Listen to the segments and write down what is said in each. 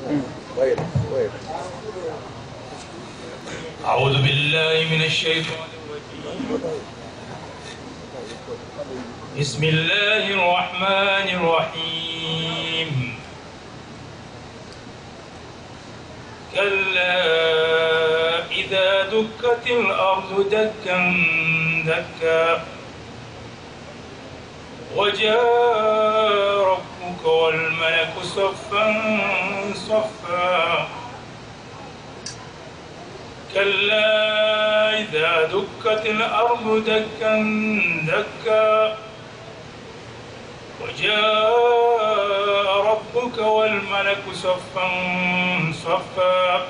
طيب طيب أعوذ بالله من الشيطان الرجيم بسم الله الرحمن الرحيم كلا إذا دكت الأرض دكا دكا وجاء ربك والملك صفا صفا كلا إذا دكت الأرض دكا دكا وجاء ربك والملك صفا صفا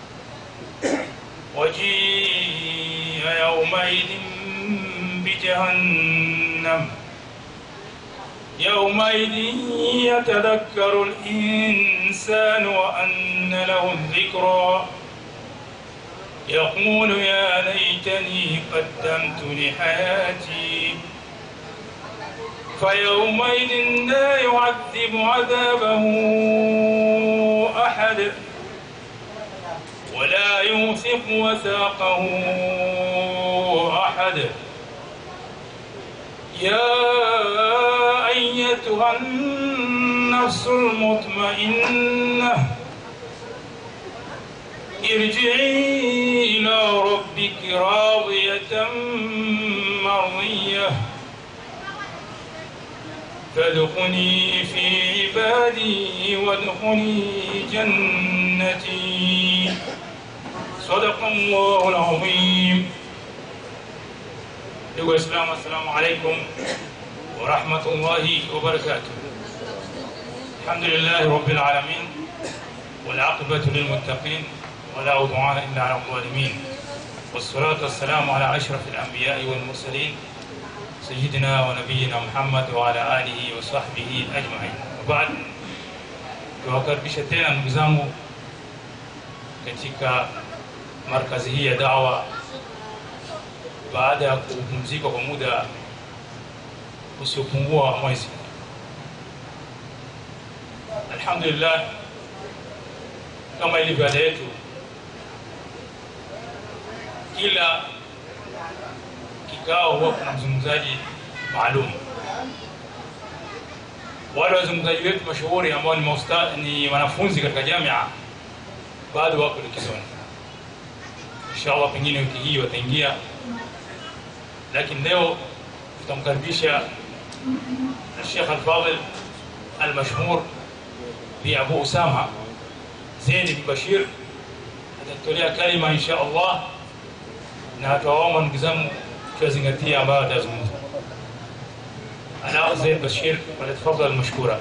وجيء يومئذ بجهنم يومئذ يتذكر الإنسان وأن له الذكرى يقول يا ليتني قدمت لحياتي فيومئذ لا يعذب عذابه أحد ولا يوثق وثاقه أحد يا أيتها النفس المطمئنة ارجعي إلى ربك راضية مرضية فادخلي في عبادي وادخلي جنتي صدق الله العظيم ndugu waislamu assalamu alaikum warahmatullahi wabarakatuh alhamdulillahi rabbil alamin والعاقبة للمتقين ولا عدوان إلا على الظالمين والصلاة والسلام على أشرف الأنبياء والمرسلين سيدنا ونبينا محمد وعلى آله وصحبه أجمعين وبعد tuwakaribisha tena ndugu zangu katika markazi hii ya dawa baada ya kupumzika kwa muda usiopungua mwezi alhamdulillah kama ilivyo ada yetu kila kikao huwa kuna mzungumzaji maalum wale wazungumzaji wetu mashuhuri ambao ni, mausta, ni wanafunzi katika jamia bado wako likizoni inshallah pengine wiki hii wataingia lakini leo tutamkaribisha الشيخ الفاضل المشهور بأبو أسامة زين بن بشير atatolea kalima insha Allah na tuwaomba ndugu zangu tuyazingatie ambayo atazungumza. Ala Zaid Bashir, falyatafadhal mashkura.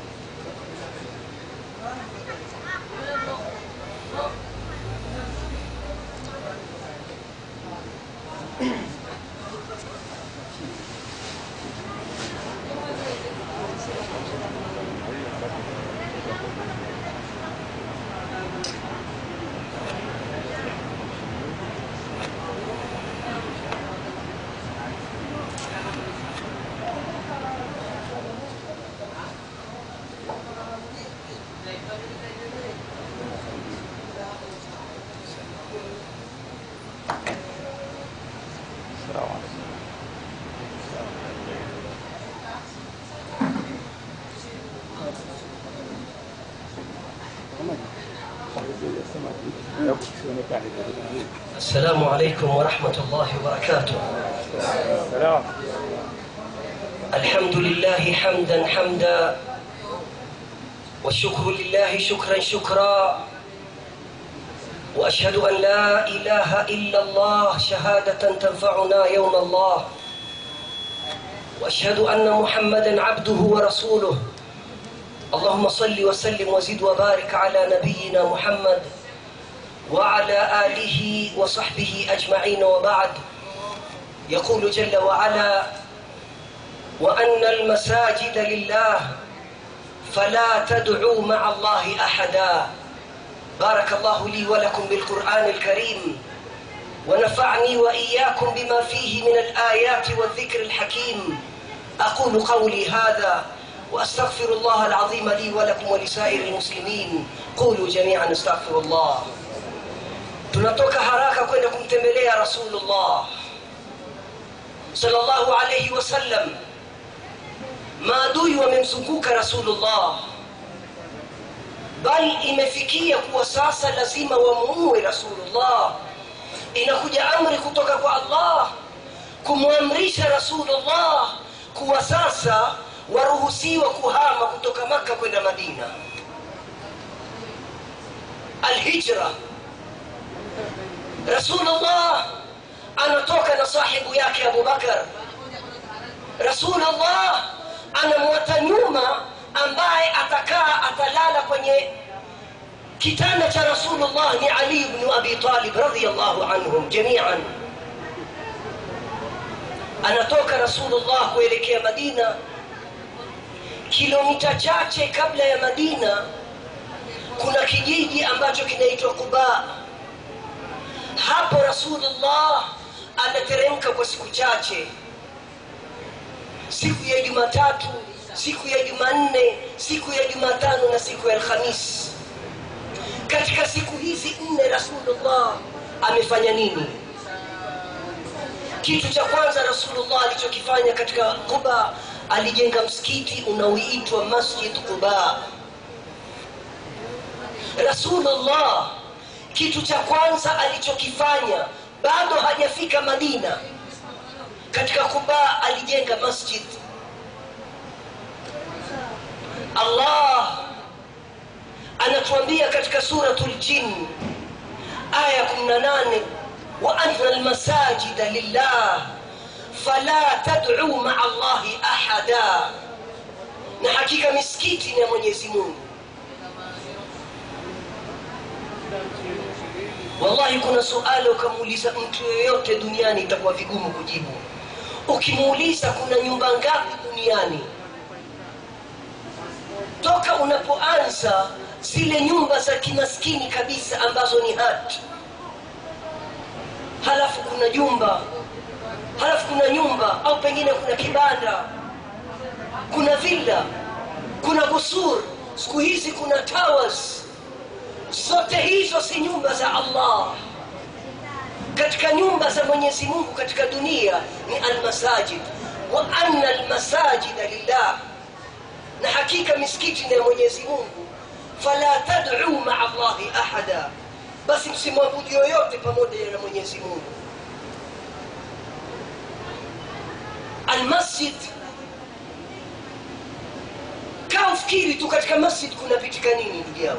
السلام عليكم ورحمة الله وبركاته سلام الحمد لله حمدا حمدا والشكر لله شكرا شكرا وأشهد أن لا إله إلا الله شهادة تنفعنا يوم الله وأشهد أن محمدا عبده ورسوله اللهم صل وسلم وزد وبارك على نبينا محمد وعلى آله وصحبه أجمعين وبعد يقول جل وعلا وأن المساجد لله فلا تدعوا مع الله أحدا بارك الله لي ولكم بالقرآن الكريم ونفعني وإياكم بما فيه من الآيات والذكر الحكيم أقول قولي هذا واستغفر الله العظيم لي ولكم ولسائر المسلمين قولوا جميعا استغفر الله tunatoka haraka kwenda kumtembelea rasulullah sallallahu alayhi wasallam maadui wamemzunguka rasulullah bali imefikia kuwa sasa lazima wamuue rasulullah inakuja amri kutoka kwa allah kumwamrisha rasulullah kuwa sasa waruhusiwa kuhama kutoka maka kwenda madina alhijra rasulullah anatoka na sahibu yake abubakar rasulullah anamwata nyuma ambaye atakaa atalala kwenye kitanda cha rasulullah ni ali bnu abi talib radiallahu anhum jamian anatoka rasulullah kuelekea madina kilomita chache kabla ya madina kuna kijiji ambacho kinaitwa quba hapo rasulullah anateremka kwa siku chache siku ya jumatatu siku ya jumanne siku ya jumatano na siku ya alhamis katika siku hizi nne rasulullah amefanya nini kitu cha kwanza rasulullah alichokifanya katika quba alijenga msikiti unaoitwa masjid quba rasulullah kitu cha kwanza alichokifanya bado hajafika madina katika quba alijenga masjid allah anatuambia katika suratul jin aya 18 وأن المساجد لله فلا تدعوا مع الله أحدا na hakika misikiti ni ya mwenyezi mungu wallahi kuna suala ukamuuliza mtu yoyote duniani itakuwa vigumu kujibu ukimuuliza kuna nyumba ngapi duniani toka unapoanza zile nyumba za kimaskini kabisa ambazo ni hati halafu kuna jumba halafu kuna nyumba au pengine kuna kibanda kuna villa kuna busur siku hizi kuna towers zote hizo si nyumba za allah katika nyumba za mwenyezi mungu katika dunia ni almasajid wa anna almasajida lillah na hakika misikiti ni ya mwenyezi mungu fala tad'u maa allahi ahada basi msimwabudu yoyote pamoja na mwenyezi mungu almasjid kaa ufikiri tu katika masjid kunapitika nini ndugu yangu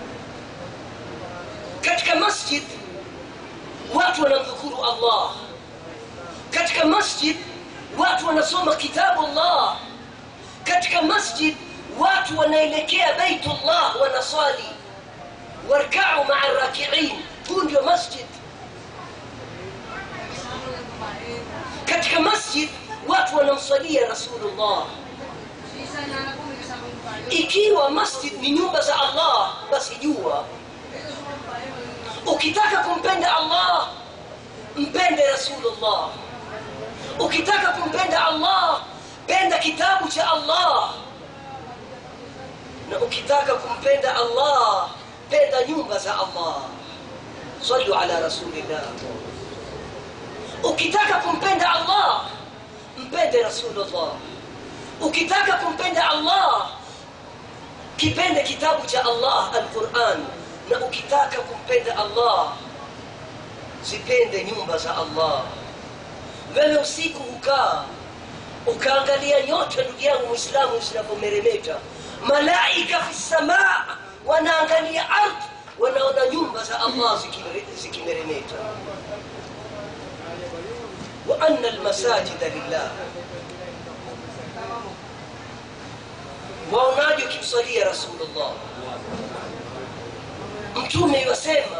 katika masjid watu wanamdhukuru allah katika masjid watu wanasoma kitabu allah katika masjid watu wanaelekea baitullah wanaswali warkau maa rakiin huu ndio masjid katika masjid watu wanamswalia rasulullah ikiwa masjid ni nyumba za allah basi jua ukitaka kumpenda allah mpende rasulullah ukitaka kumpenda allah penda kitabu cha allah na ukitaka kumpenda allah penda nyumba za allah sallu ala rasulillah ukitaka kumpenda allah mpende rasulullah ukitaka kumpenda allah kipende kitabu cha allah alquran na ukitaka kumpenda allah zipende nyumba za allah wewe usiku ukaa ukaangalia nyota ndugu yangu mwislamu zinavyomeremeta malaika fi samaa wanaangalia ardhi wanaona nyumba za allah zikimeremeta wa anna almasajida lillah waonaje ukimswalia rasulullah mtume iwasema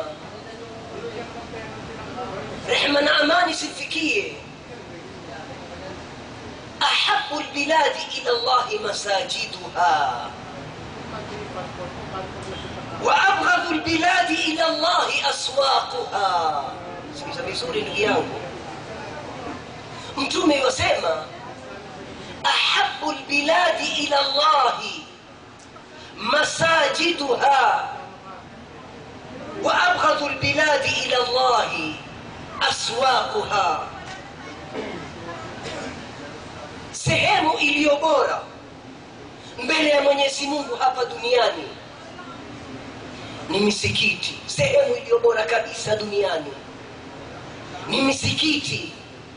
rehma na amani simfikie ahabu lbiladi ila llahi masajiduha waabghadhu lbiladi ila llahi aswaquha sikiza vizuri ndugu yangu mtume iwasema ahabu lbiladi ila llahi masajiduha wa abghadhu lbiladi ila llahi aswaquha sehemu iliyo bora mbele ya mwenyezi mungu hapa duniani ni misikiti sehemu iliyo bora kabisa duniani ni misikiti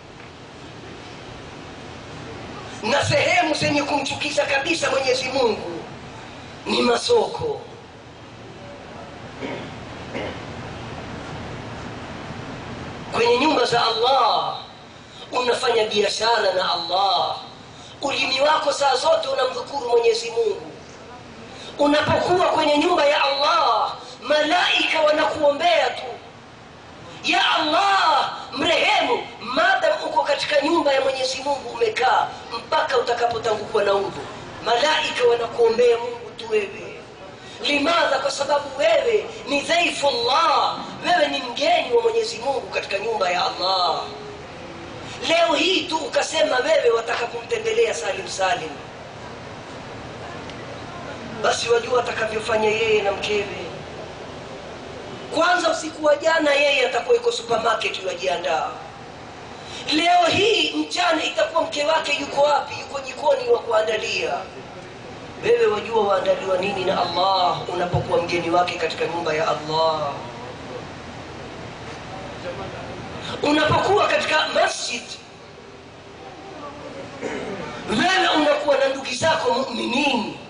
na sehemu zenye kumchukiza kabisa mwenyezi mungu ni masoko kwenye nyumba za allah unafanya biashara na allah ulimi wako saa zote unamdhukuru mwenyezi mungu unapokuwa kwenye nyumba ya allah malaika wanakuombea tu ya allah mrehemu madam uko katika nyumba ya mwenyezi mungu umekaa mpaka utakapotangukwa na udhu malaika wanakuombea mungu tu wewe limadha kwa sababu wewe ni dhaifullah wewe ni mgeni wa mwenyezi mungu katika nyumba ya allah leo hii tu ukasema wewe wataka kumtembelea salim salim basi wajua atakavyofanya yeye na mkewe kwanza usiku wa jana yeye atakuwa iko supermarket yajiandaa leo hii mchana itakuwa mke wake yuko wapi yuko jikoni wa kuandalia wewe wajua waandaliwa nini na allah unapokuwa mgeni wake katika nyumba ya allah unapokuwa katika masjid wewe unakuwa na ndugu zako muminini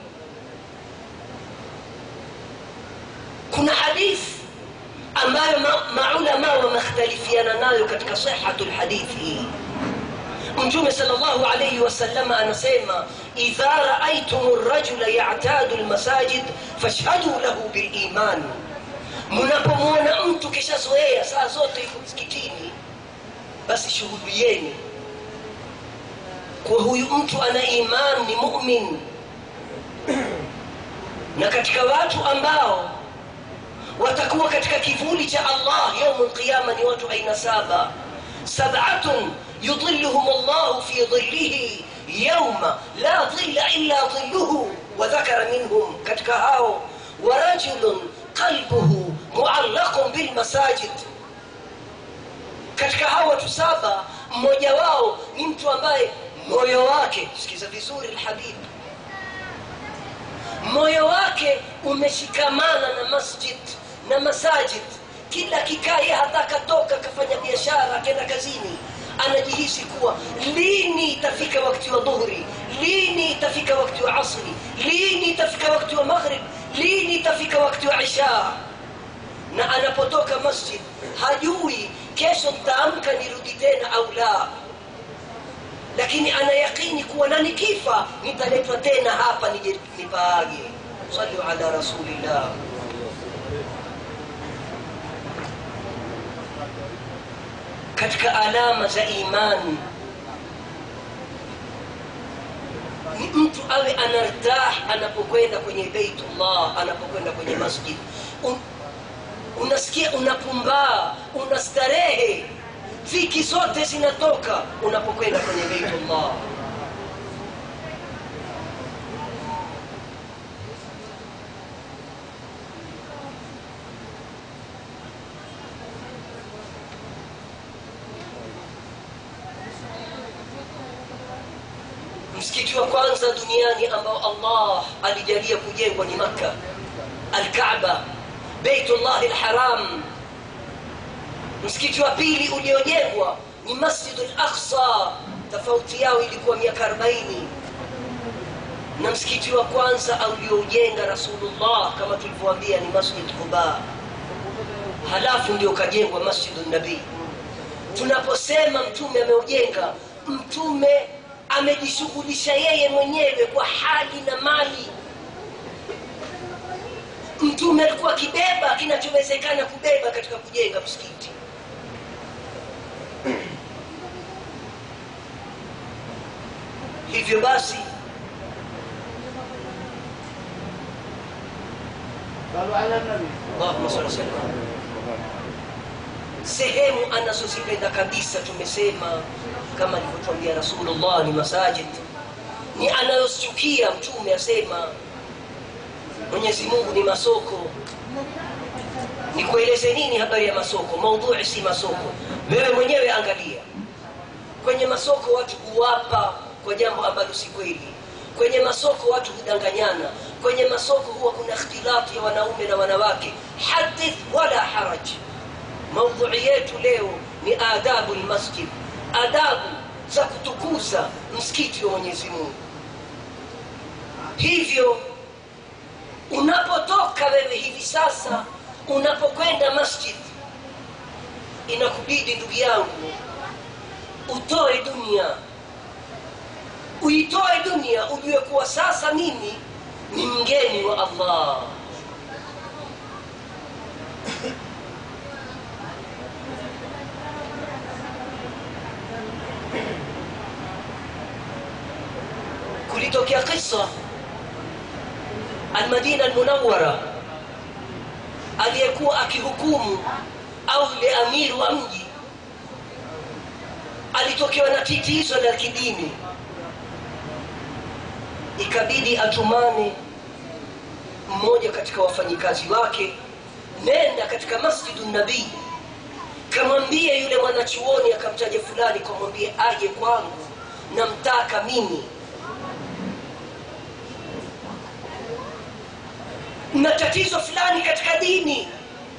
kuna hadithi ambayo maulama wamekhtalifiana nayo katika sihatu lhadithi hii mtume sal llahu alaihi wasalama anasema idha raaitum rajula yatadu lmasajid fashhadu lahu biliman mnapomwona mtu kishazoea saa zote yuko msikitini basi shuhudieni kuwa huyu mtu ana iman ni mumin na katika watu ambao watakuwa katika kivuli cha allah yaumu lqiyama ni watu aina saba sabatun yudhilluhum llahu fi dhillihi yauma la dhilla illa dhilluhu wadhakara minhum katika hao warajulun qalbuhu muallaqun bilmasajid katika hao watu saba mmoja wao ni mtu ambaye moyo wake sikiza vizuri lhabibu moyo wake umeshikamana na masjid na masajid kila kikaye hata akatoka akafanya biashara akenda kazini anajihisi kuwa lini itafika wakati wa dhuhuri lini itafika wakati wa asri lini itafika wakati wa maghrib lini itafika wakati wa isha na anapotoka masjid hajui kesho ntaamka nirudi tena au la lakini ana yaqini kuwa na nikifa nitaletwa tena hapa nije nipaage salu ala rasulillah katika alama za imani ni mtu awe anartah anapokwenda kwenye beitullah anapokwenda kwenye masjid Un, unasikia unapumbaa unastarehe dhiki zote zinatoka unapokwenda kwenye beitullah msikiti wa kwanza duniani ambao allah alijalia kujengwa ni makka alkaaba beitullah lharam msikiti wa pili uliojengwa ni masjidu laksa tofauti yao ilikuwa miaka 40 na msikiti wa kwanza ulioujenga rasulullah kama tulivyoambia ni masjid quba halafu ndio ukajengwa masjidu nabii tunaposema mtume ameujenga mtume amejishughulisha yeye mwenyewe kwa hali na mali mtume alikuwa akibeba kinachowezekana kubeba katika kujenga msikiti hivyo basi allahuma sali salam sehemu anazozipenda kabisa tumesema kama alivyotuambia rasulullah ni masajid ni anayochukia mtume asema mwenyezi mungu ni masoko nikueleze nini habari ya masoko maudhui si masoko wewe mwenyewe angalia kwenye masoko watu huwapa kwa jambo ambalo si kweli kwenye masoko watu hudanganyana kwenye masoko huwa kuna ikhtilati ya wanaume na wanawake hadith wala haraj maudhui yetu leo ni adabu lmasjid adabu za kutukuza msikiti wa mwenyezi mungu hivyo unapotoka wewe hivi sasa unapokwenda masjid inakubidi ndugu yangu utoe dunia uitoe dunia ujue kuwa sasa mimi ni mgeni wa allah kulitokea kisa almadina almunawara aliyekuwa akihukumu au yule amiri wa mji alitokewa na titizo la kidini ikabidi atumane mmoja katika wafanyikazi wake nenda katika masjidu nabii kamwambie yule mwanachuoni akamtaja fulani kamwambie aje kwangu namtaka mimi na tatizo fulani katika dini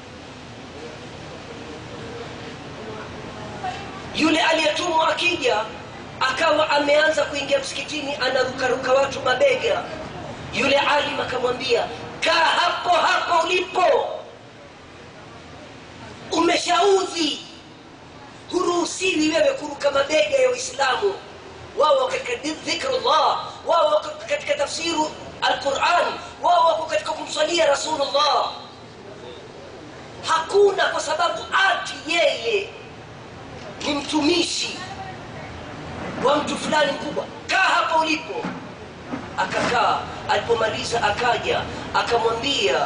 yule aliyetumwa akija akawa ameanza kuingia msikitini anarukaruka watu mabega yule alim akamwambia kaa hapo hapo ulipo umeshaudhi huruhusiwi wewe kuruka mabega ya uislamu wao katika dhikrullah wao katika tafsiru alquran wao wako katika kumswalia rasulullah hakuna kwa sababu ati yeye ni mtumishi wa mtu fulani mkubwa kaa hapa ulipo akakaa alipomaliza akaja akamwambia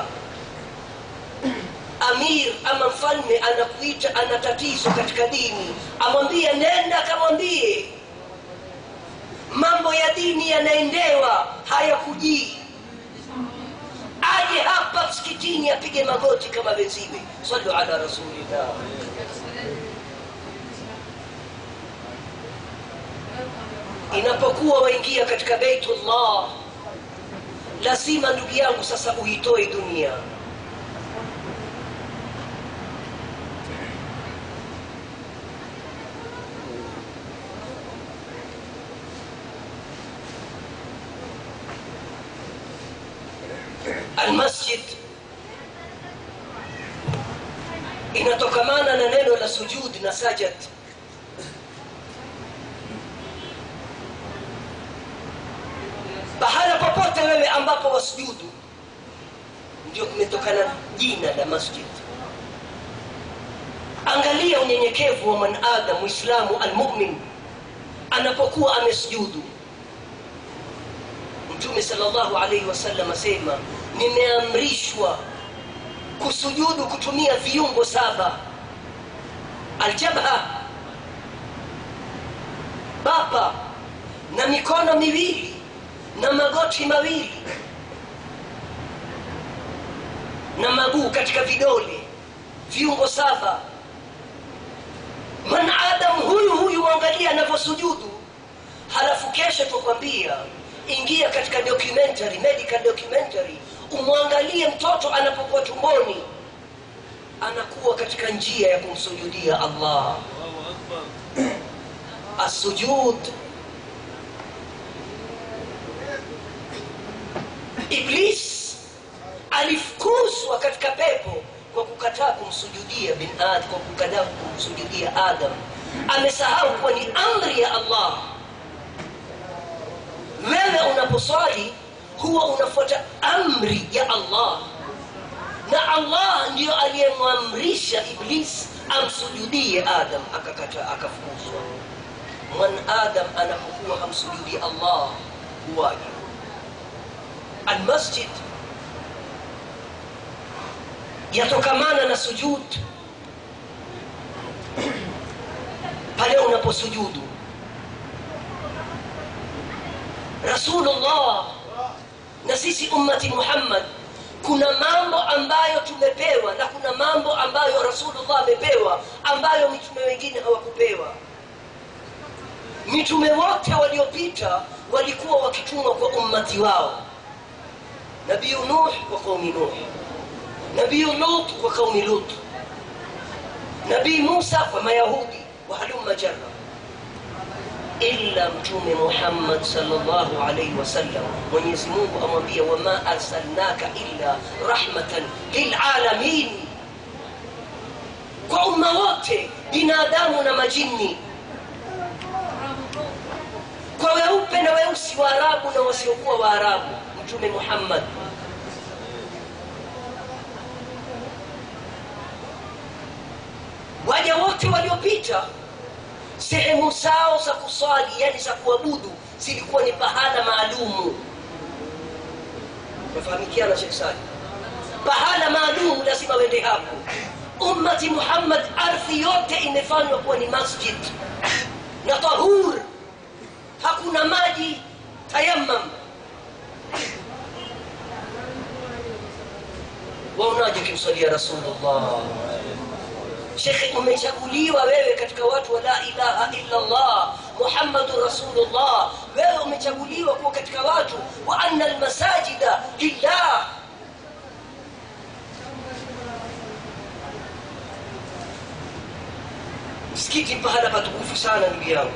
amir ama mfalme anakuita ana tatizo katika dini amwambie nenda akamwambie mambo ya dini yanaendewa hayakujii aje hapa msikitini apige magoti kama wenziwe salu ala rasulillah inapokuwa waingia katika beitullah lazima ndugu yangu sasa uitoe dunia almasjid inatokamana na neno la sujud na sajad pahala popote wewe ambapo wasujudu ndio kumetokana jina la masjid angalia unyenyekevu wa mwanadam mwislamu almumin anapokuwa amesujudu mtume salllahu alaihi wasallam asema nimeamrishwa kusujudu kutumia viungo saba aljabha bapa na mikono miwili na magoti mawili na maguu katika vidole viungo saba mwanadamu huyu huyu mwangalia anavyosujudu halafu kesho tukwambia ingia katika documentary medical documentary umwangalie mtoto anapokuwa tumboni anakuwa katika njia ya kumsujudia allah assujud iblis alifukuzwa katika pepo kwa kukataa kumsujudia bin Ad, kwa kukataa kumsujudia adam amesahau kuwa ni amri ya allah wewe unaposwali huwa unafuata amri ya allah na allah ndiyo aliyemwamrisha iblis amsujudie adam akakataa akafukuzwa mwanadam anapokuwa hamsujudi allah huwaje almasjid yatokamana na sujud pale unaposujudu rasulullah na sisi ummati muhammad kuna mambo ambayo tumepewa na kuna mambo ambayo rasulullah amepewa ambayo mitume wengine hawakupewa mitume wote waliopita walikuwa wakitumwa kwa ummati wao nabiyu nuh kwa qaumi nuh nabiyu lut kwa qaumi lut nabii musa kwa mayahudi wahalumma jarra illa mtume muhammad salllahu alaihi wasallam mwenyezi mungu amwambia wama arsalnaka illa rahmatan lilalamin kwa umma wote binadamu na majini kwa weupe na weusi waarabu na wasiokuwa waarabu mtume muhammad waja wote waliopita sehemu zao za kuswali yani za kuabudu zilikuwa ni pahala maalumu nafahamikiana shekh sali pahala maalumu lazima wende hapo ummati muhammad ardhi yote imefanywa kuwa ni masjid na tahur hakuna maji tayammam waonaje kimswalia rasulullah shekhe umechaguliwa wewe katika watu wa la ilaha illa allah muhammadun rasulullah wewe umechaguliwa kuwa katika watu wa anna almasajida lillah msikiti pahala patukufu sana ndugu yangu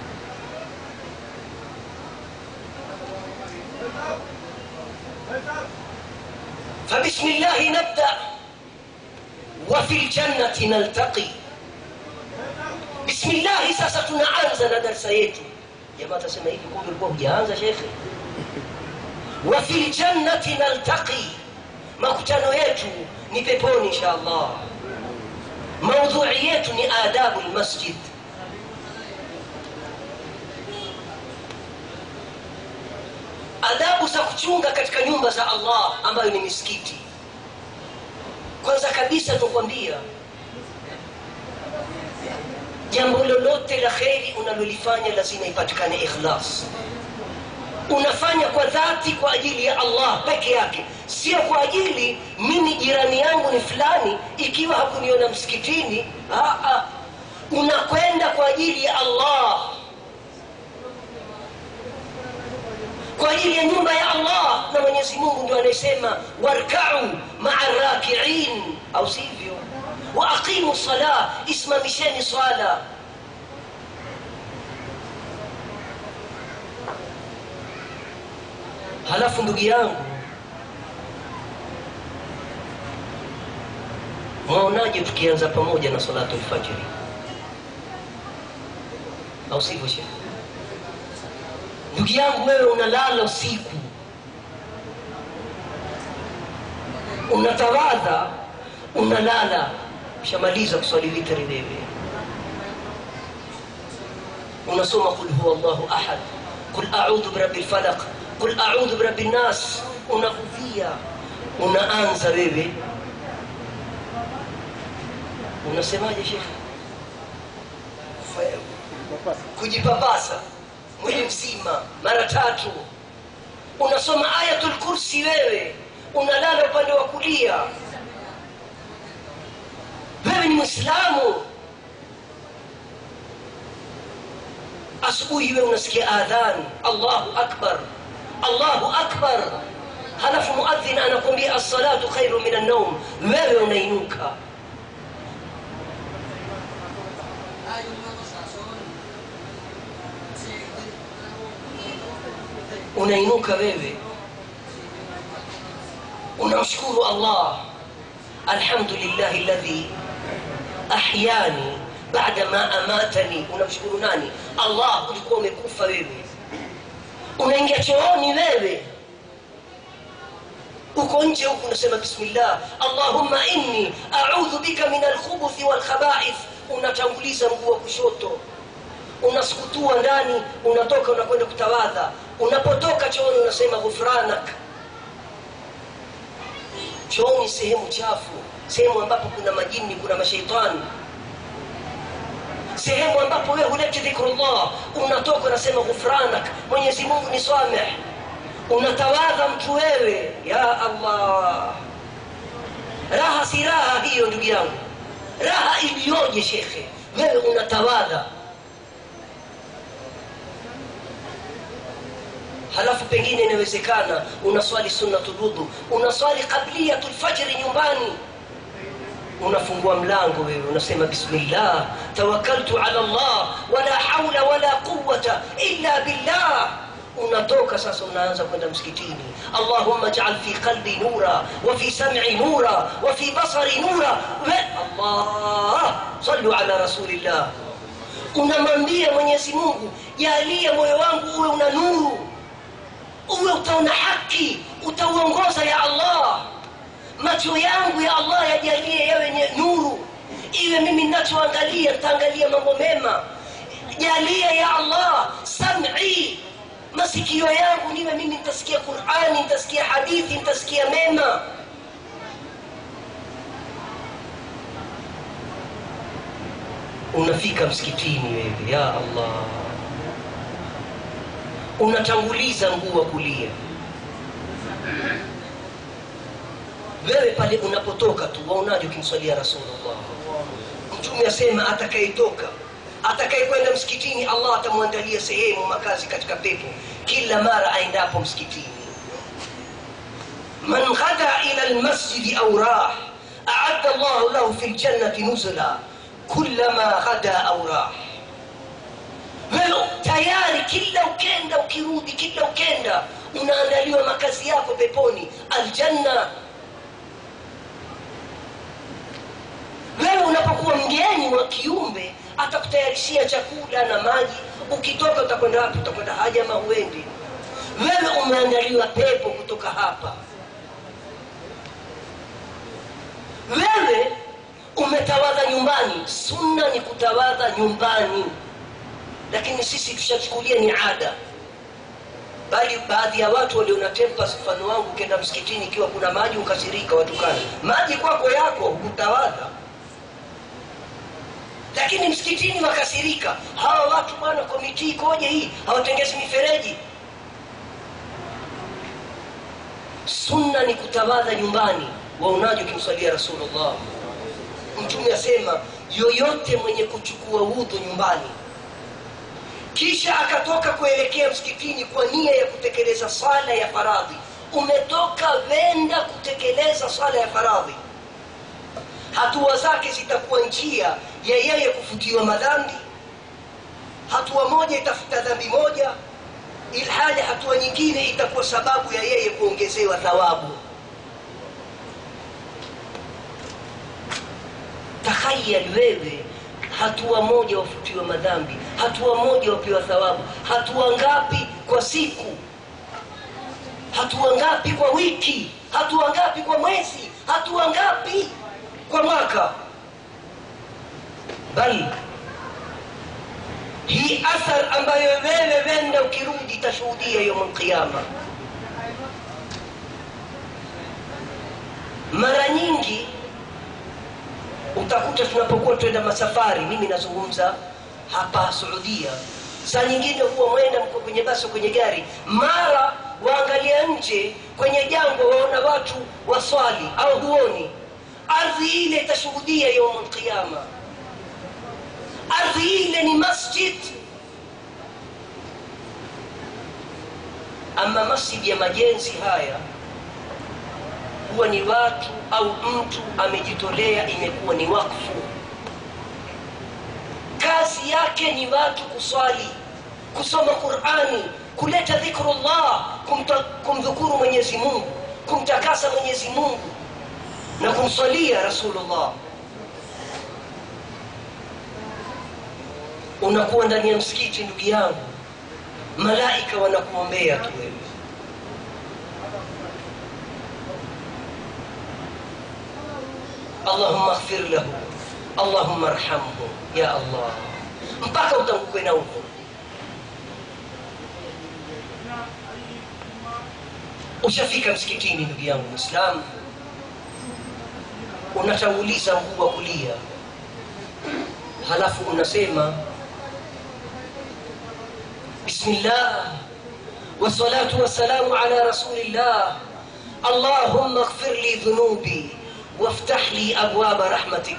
فبسم الله نبدأ وفي الجنة نلتقي بسم الله sasa tunaanza na darsa yetu jamaa tasema hivi kumbe ulikuwa hujaanza shekhe wa fil jannati naltaqi makutano yetu ni peponi insha allah maudhui yetu ni adabu lmasjid adabu za kuchunga katika nyumba za allah ambayo ni misikiti kwanza kabisa tukwambia jambo lolote la kheri unalolifanya lazima ipatikane ikhlas unafanya kwa dhati kwa ajili ya allah peke yake sio kwa ajili mimi jirani yangu ni fulani ikiwa hakuniona msikitini Aa, unakwenda kwa ajili ya allah kwa ajili ya nyumba ya allah na mwenyezi mungu ndio anayesema warkau maa rakiin au sivyo waaqimu sala isimamisheni swala halafu ndugu yangu mwaonaje tukianza pamoja na salatu lfajiri au sivyo shekhe ndugu yangu wewe unalala usiku unatawadha unalala ushamaliza kuswali witri wewe unasoma qul huwa llahu ahad qul audhu birabi lfalaq qul audhu birabi nnas unakufia unaanza wewe unasemaje shekhe kujipapasa mwili mzima mara tatu unasoma ayatul kursi wewe unalala upande wa kulia wewe ni mwislamu asubuhi wewe unasikia adhan allahu akbar allahu akbar halafu muadhin anakwambia assalatu khairu min annaum wewe unainuka unainuka wewe unamshukuru allah alhamdulillahi ladhi ahyani baada ma amatani unamshukuru nani allah ulikuwa umekufa wewe unaingia chooni wewe uko nje huku unasema bismillah allahumma inni audhu bika min alkhubuthi walkhabaith unatanguliza mguu wa kushoto unasukutua ndani unatoka unakwenda kutawadha unapotoka chooni unasema ghufranak chooni sehemu chafu sehemu ambapo kuna majini kuna masheitani sehemu ambapo wewe huleti dhikrullah unatoka unasema ghufranak mwenyezi mungu ni sameh unatawadha mtu wewe ya allah raha si raha hiyo ndugu yangu raha iliyoje shekhe wewe unatawadha halafu pengine inawezekana unaswali sunnatulwudhu unaswali qabliyatu lfajri nyumbani unafungua mlango wewe unasema bismillah tawakkaltu ala llah wala haula wala quwata illa billah unatoka sasa unaanza kwenda msikitini allahumma jaal fi qalbi nura wa fi sam'i nura wa fi basari nura allah sallu ala rasulillah unamwambia mwenyezi mungu jalie moyo wangu uwe una nuru uwe utaona haki utauongoza ya allah macho yangu ya allah yajalie yawe nye nuru iwe mimi ninachoangalia nitaangalia mambo mema jalia ya allah sam'i masikio yangu niwe mimi nitasikia qurani nitasikia hadithi nitasikia mema unafika msikitini wewe ya allah unatanguliza mguu wa kulia wewe pale unapotoka tu waonaje ukimswalia rasulullah mtume asema atakayetoka atakayekwenda msikitini allah atamwandalia sehemu makazi katika pepo kila mara aendapo msikitini man ghada ila lmasjidi au rah aadda llahu lahu fi ljannati nuzula kullama ghada au rah wewe tayari kila ukenda ukirudi kila ukenda unaandaliwa makazi yako peponi aljanna wewe unapokuwa mgeni wa kiumbe atakutayarishia chakula na maji ukitoka utakwenda wapi utakwenda haja ama huendi wewe umeandaliwa pepo kutoka hapa wewe umetawadha nyumbani sunna ni kutawadha nyumbani lakini sisi tushachukulia ni ada bali baadhi ya watu waliona tempas mfano wangu ukienda msikitini ikiwa kuna maji ukasirika watukana maji kwako yako hutawadha lakini msikitini wakasirika hawa watu bwana komiti ikoje hii hawatengezi mifereji sunna ni kutawadha nyumbani waonaji ukimswalia rasulullah mtume asema yoyote mwenye kuchukua udhu nyumbani kisha akatoka kuelekea msikitini kwa nia ya kutekeleza sala ya faradhi umetoka venda kutekeleza sala ya faradhi hatua zake zitakuwa njia ya yeye kufutiwa madhambi hatua moja itafuta dhambi moja ilhali hatua nyingine itakuwa sababu ya yeye kuongezewa thawabu takhayal wewe hatua moja wafutiwa madhambi hatua moja wapewa thawabu hatua ngapi kwa siku hatua ngapi kwa wiki hatua ngapi kwa mwezi hatua ngapi kwa mwaka bali hii athar ambayo wewe wenda ukirudi itashuhudia yaum lqiama mara nyingi utakuta tunapokuwa twenda masafari mimi nazungumza hapa suudia saa nyingine huwa mwenda mko kwenye basi kwenye gari mara waangalia nje kwenye jango waona watu waswali au huoni ardhi ile itashuhudia yaum lqiama ardhi ile ni masjid ama masjid ya majenzi haya huwa ni watu au mtu amejitolea imekuwa ni wakfu kazi yake ni watu kuswali kusoma qurani kuleta dhikrullah kumta- kumdhukuru mwenyezi mungu kumtakasa mwenyezi mungu na kumswalia rasulullah unakuwa ndani ya msikiti ndugu yangu malaika wanakuombea tu wewe allahumma ighfir lahu allahumma arhamhu ya allah mpaka utangukwe na huko ushafika msikitini ndugu yangu mwislamu unatanguliza mguu wa kulia halafu unasema bismillah wassalatu wassalamu ala rasulillah allahumma ighfir li dhunubi waftah li abwaba rahmatik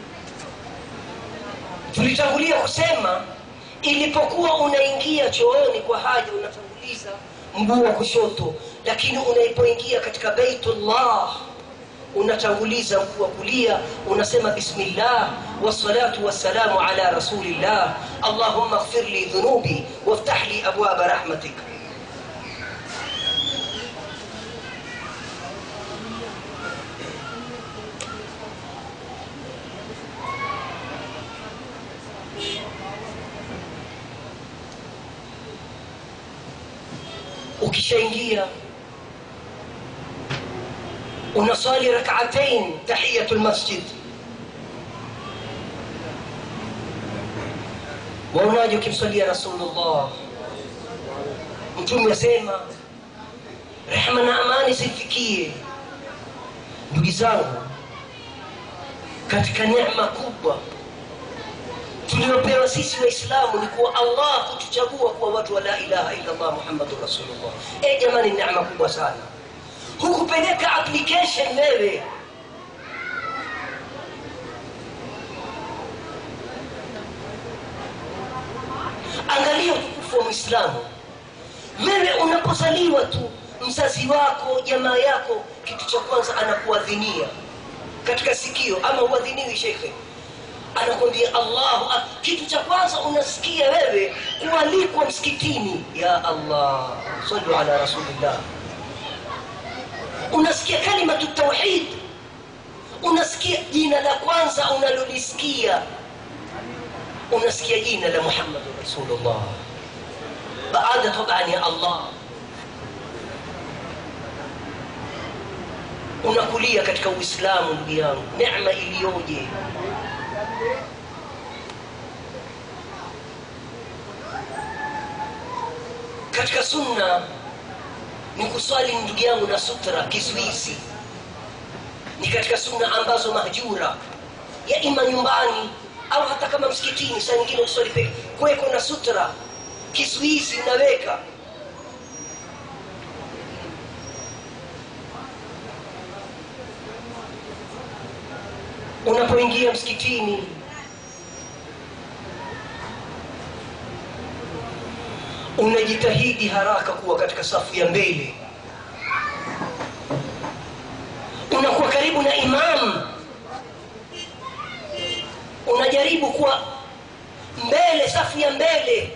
tulitangulia kusema ilipokuwa unaingia chooni kwa haja unatanguliza mguu wa kushoto lakini unaipoingia katika beitullah unatanguliza mguu wa kulia unasema bismillah wassalatu wassalamu ala rasulillah allahumma ighfir li dhunubi waftah li abwaba rahmatik ukishaingia unasali rak'atain tahiyatul masjid waonaje ukimsalia rasulullah mtume asema rehma na amani zifikie ndugu zangu katika neema kubwa tuliopewa sisi waislamu ni kuwa allah kutuchagua kuwa watu wa la ilaha illa allah muhammadun rasulullah e jamani neema kubwa sana hukupeleka application wewe angalia utukufu wa mwislamu wewe unapozaliwa tu mzazi wako jamaa yako kitu cha kwanza anakuadhinia katika sikio ama uadhiniwi shekhe anakwambia allahu ak- kitu cha kwanza unasikia wewe kualikwa msikitini ya allah salu ala rasulillah unasikia kalimatu tauhid unasikia jina la kwanza unalolisikia unasikia jina la muhammadu rasulullah baada taban ya allah unakulia katika uislamu ndugu yangu nema iliyoje katika sunna ni kuswali ndugu yangu na sutra kizuizi ni katika sunna ambazo mahjura ya ima nyumbani au hata kama msikitini saa nyingine uswali peke kuweko na sutra kizuizi unaweka unapoingia msikitini unajitahidi haraka kuwa katika safu ya mbele unakuwa karibu na imamu unajaribu kuwa mbele safu ya mbele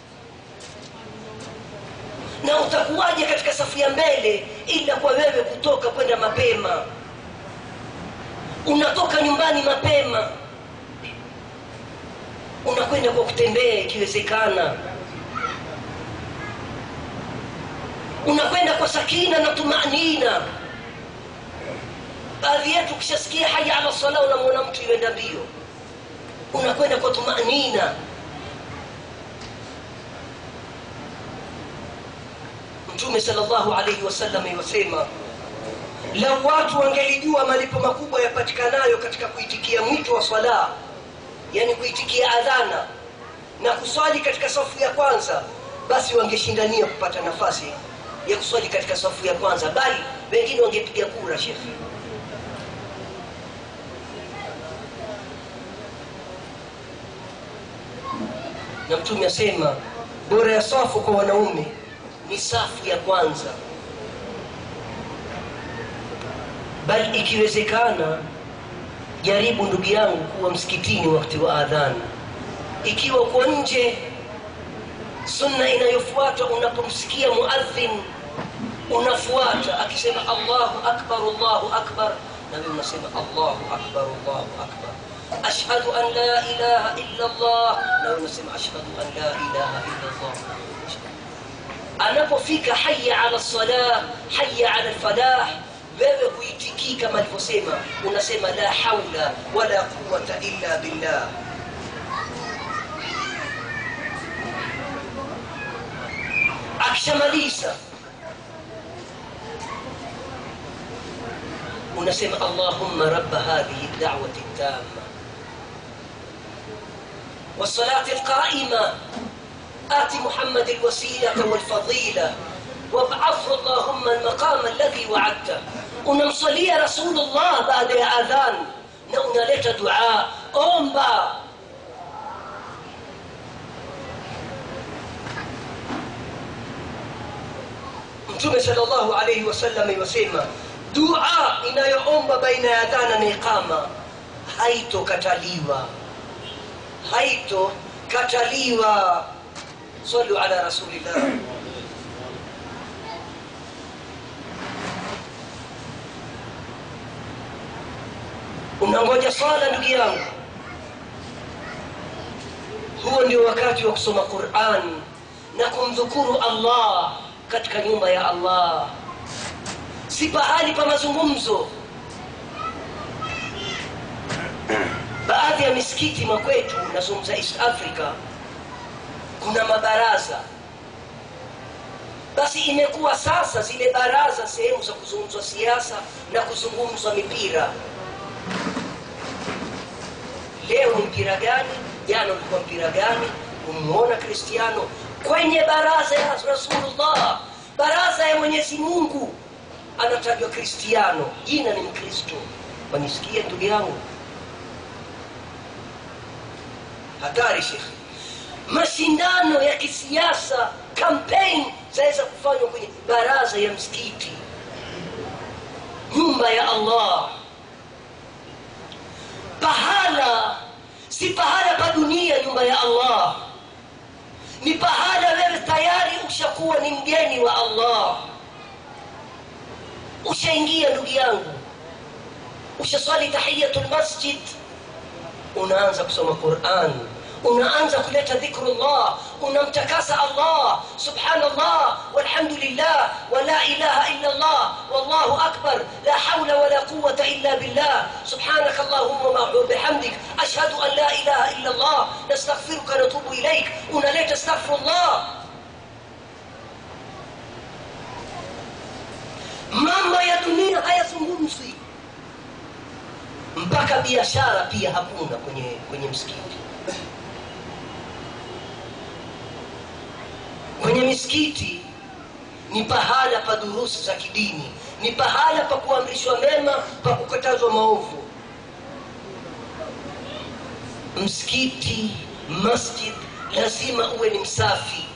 na utakuwaje katika safu ya mbele ila kwa wewe kutoka kwenda mapema unatoka nyumbani mapema unakwenda kwa kutembea ikiwezekana unakwenda kwa sakina na tumanina baadhi yetu ukishasikia haya ala sala unamwona mtu iwenda mbio unakwenda kwa tumanina mtume salllahu alaihi wasallam iwasema lau watu wangelijua malipo makubwa yapatikanayo katika kuitikia mwito wa swala yani kuitikia adhana na kuswali katika safu ya kwanza basi wangeshindania kupata nafasi ya kuswali katika safu ya kwanza bali wengine wangepiga kura shekhe na mtume asema bora ya safu kwa wanaume ni safu ya kwanza bali ikiwezekana jaribu ndugu yangu kuwa msikitini wakati wa adhana ikiwa uko nje sunna inayofuata unapomsikia muadhin unafuata akisema allahu akbar allahu akbar na wewe unasema allahu akbar allahu akbar ashhadu an la ilaha illa allah na wewe unasema ashhadu an la ilaha illa allah anapofika haya ala salah haya ala lfalah wewe huitikii kama alivyosema unasema la haula wala quwata illa billah akishamaliza unasema allahumma rabba hadhihi dawati tama والصلاة القائمة آت محمد الوسيلة والفضيلة وابعثه اللهم المقام الذي وعدته unamswalia rasulullah baada ya adhan na unaleta dua omba mtume salllahu alaihi wasallam iwasema dua inayoomba baina ya adhana na iqama haitokataliwa haitokataliwa salu ala rasulillah unangoja swala ndugu yangu huo ndio wakati wa kusoma quran na kumdhukuru allah katika nyumba ya allah si pahali pa mazungumzo baadhi ya misikiti makwetu nazungumza east africa kuna mabaraza basi imekuwa sasa zile baraza sehemu za kuzungumzwa siasa na kuzungumzwa mipira leo mpira gani jana ulikuwa mpira gani umuona kristiano kwenye baraza ya rasulullah baraza ya mwenyezi mungu anatajwa kristiano jina ni mkristo wanisikie ndugu yangu hatari shekhe mashindano ya kisiasa campaign zaweza kufanywa kwenye baraza ya msikiti nyumba ya allah pahala si pahala pa dunia nyumba ya allah ni pahala wewe tayari ushakuwa ni mgeni wa allah ushaingia ndugu yangu ushaswali tahiyatu lmasjid unaanza kusoma quran unaanza kuleta dhikrullah unamtakasa allah subhanallah walhamdulillah wala ilaha illa allah wallahu akbar la haula wala quwata illa billah subhanaka allahumma wabihamdik ashhadu an la ilaha illa allah nastaghfiruka natubu ilaik unaleta astaghfirullah mambo ya dunia hayazungumzwi mpaka biashara pia hakuna kwenye kwenye msikiti kwenye misikiti ni pahala pa durusi za kidini ni pahala pa kuamrishwa mema pa kukatazwa maovu msikiti masjid lazima uwe ni msafi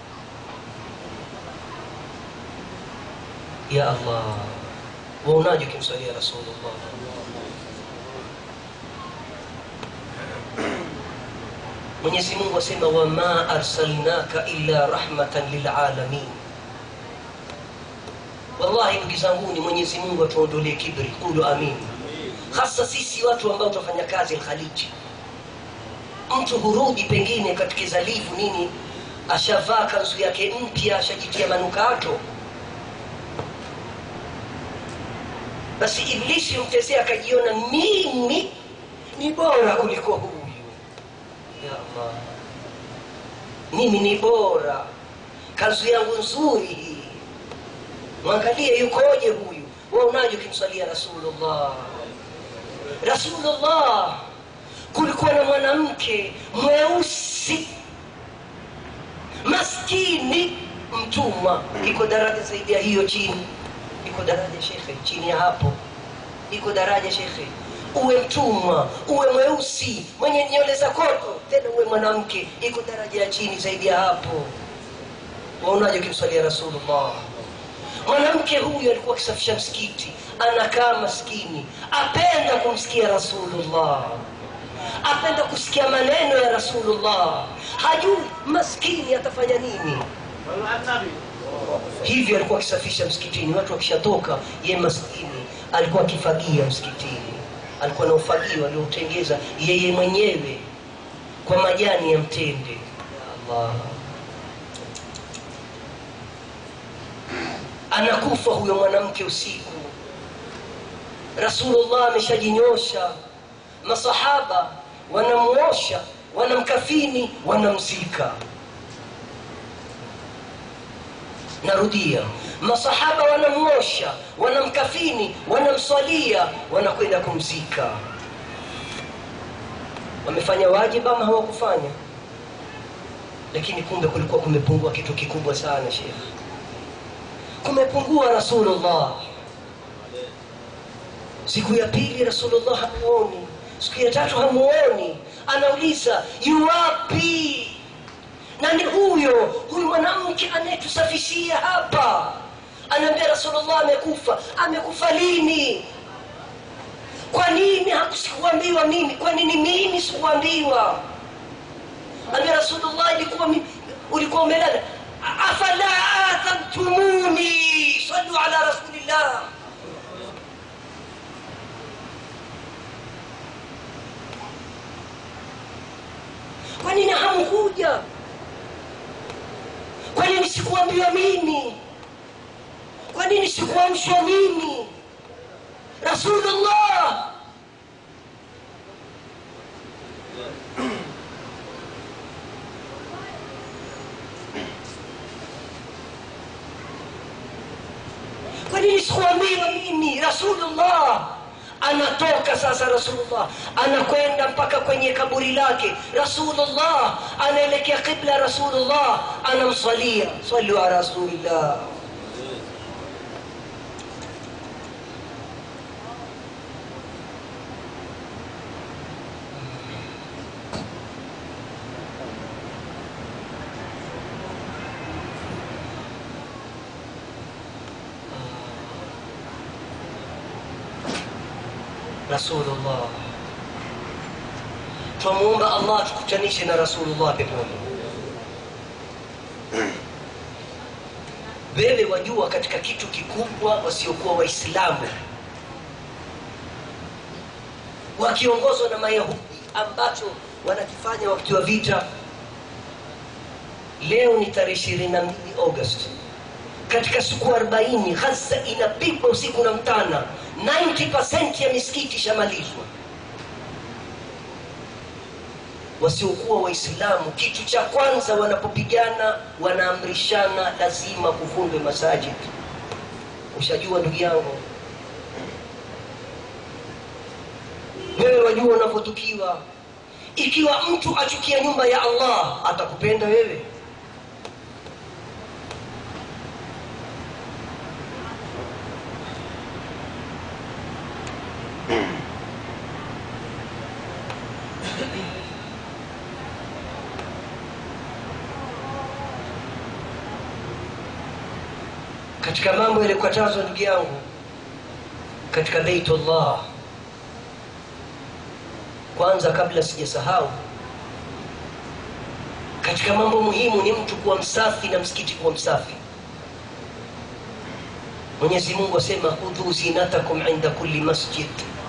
ya allah waonaje ukimswalia rasulullah mwenyezi mungu asema wama arsalnaka illa rahmatan lilalamin wallahi ndugu zanguni mwenyezi mungu atuondolee kibri kulu amin hasa sisi watu ambao tunafanya kazi alkhaliji mtu hurudi pengine katika zalivu nini ashavaa kanzu yake mpya ashajitia manukato basi iblisi mtezea akajiona mimi ni bora kuliko huyu ya allah mimi ni bora kanzu yangu nzuri hii mwangalie yukoje huyu waunaje ukimswalia rasulullah rasulullah kulikuwa na mwanamke mweusi maskini mtumwa iko daraja zaidi ya hiyo chini iko daraja shekhe chini ya hapo iko daraja shekhe uwe mtumwa uwe mweusi mwenye nywele za koto tena uwe mwanamke iko daraja ya chini zaidi ya hapo waonaje ukimswalia rasulullah mwanamke huyu alikuwa akisafisha msikiti anakaa maskini apenda kumsikia rasulullah apenda kusikia maneno ya rasulullah hajui maskini atafanya nini hivyo alikuwa akisafisha msikitini watu wakishatoka ye maskini alikuwa akifagia msikitini alikuwa na ufagio aliotengeza yeye mwenyewe kwa majani ya mtende ya allah anakufa huyo mwanamke usiku rasulullah ameshajinyosha masahaba wanamuosha wanamkafini wanamzika narudia masahaba wanamuosha wanamkafini wanamswalia wanakwenda kumzika wamefanya wajibu ama hawakufanya lakini kumbe kulikuwa kumepungua kitu kikubwa sana shekh kumepungua rasulullah siku ya pili rasulullah hamuoni siku ya tatu hamuoni anauliza yuwapi nani huyo huyu mwanamke anayetusafishia hapa anaambia rasulullah amekufa amekufa lini kwa nini hakusikuambiwa mimi kwa nini mimi sikuambiwa ambia rasulullah ilikuwa mi- ulikuwa umelala afala athamtumuni sallu ala rasulillah kwa nini hamkuja kwa nini sikuambiwa mimi kwa nini sikuamshwa mimi rasulullah kwa nini sikuambiwa mimi rasulullah anatoka sasa rasulullah anakwenda mpaka kwenye kaburi lake rasulullah anaelekea qibla rasulullah anamsalia salu ala rasulillah rasulullah twamuomba allah tukutanishe na rasulullah peponi wewe wajua katika kitu kikubwa wasiokuwa waislamu wakiongozwa na mayahudi ambacho wanakifanya wakati wa vita leo ni tarehe ishirini na mbili august katika siku 40 ghaza inapigwa usiku na mtana 90 ya misikiti ishamalizwa wasiokuwa waislamu kitu cha kwanza wanapopigana wanaamrishana lazima kuvundwe masajid ushajua ndugu yangu wewe wajua unavyotukiwa ikiwa mtu achukia nyumba ya allah atakupenda wewe katika mambo yaliyokatazwa ndugu yangu katika beitullah kwanza kabla sijasahau katika mambo muhimu ni mtu kuwa msafi na msikiti kuwa msafi mwenyezi mungu asema khudhu zinatakum inda kulli masjid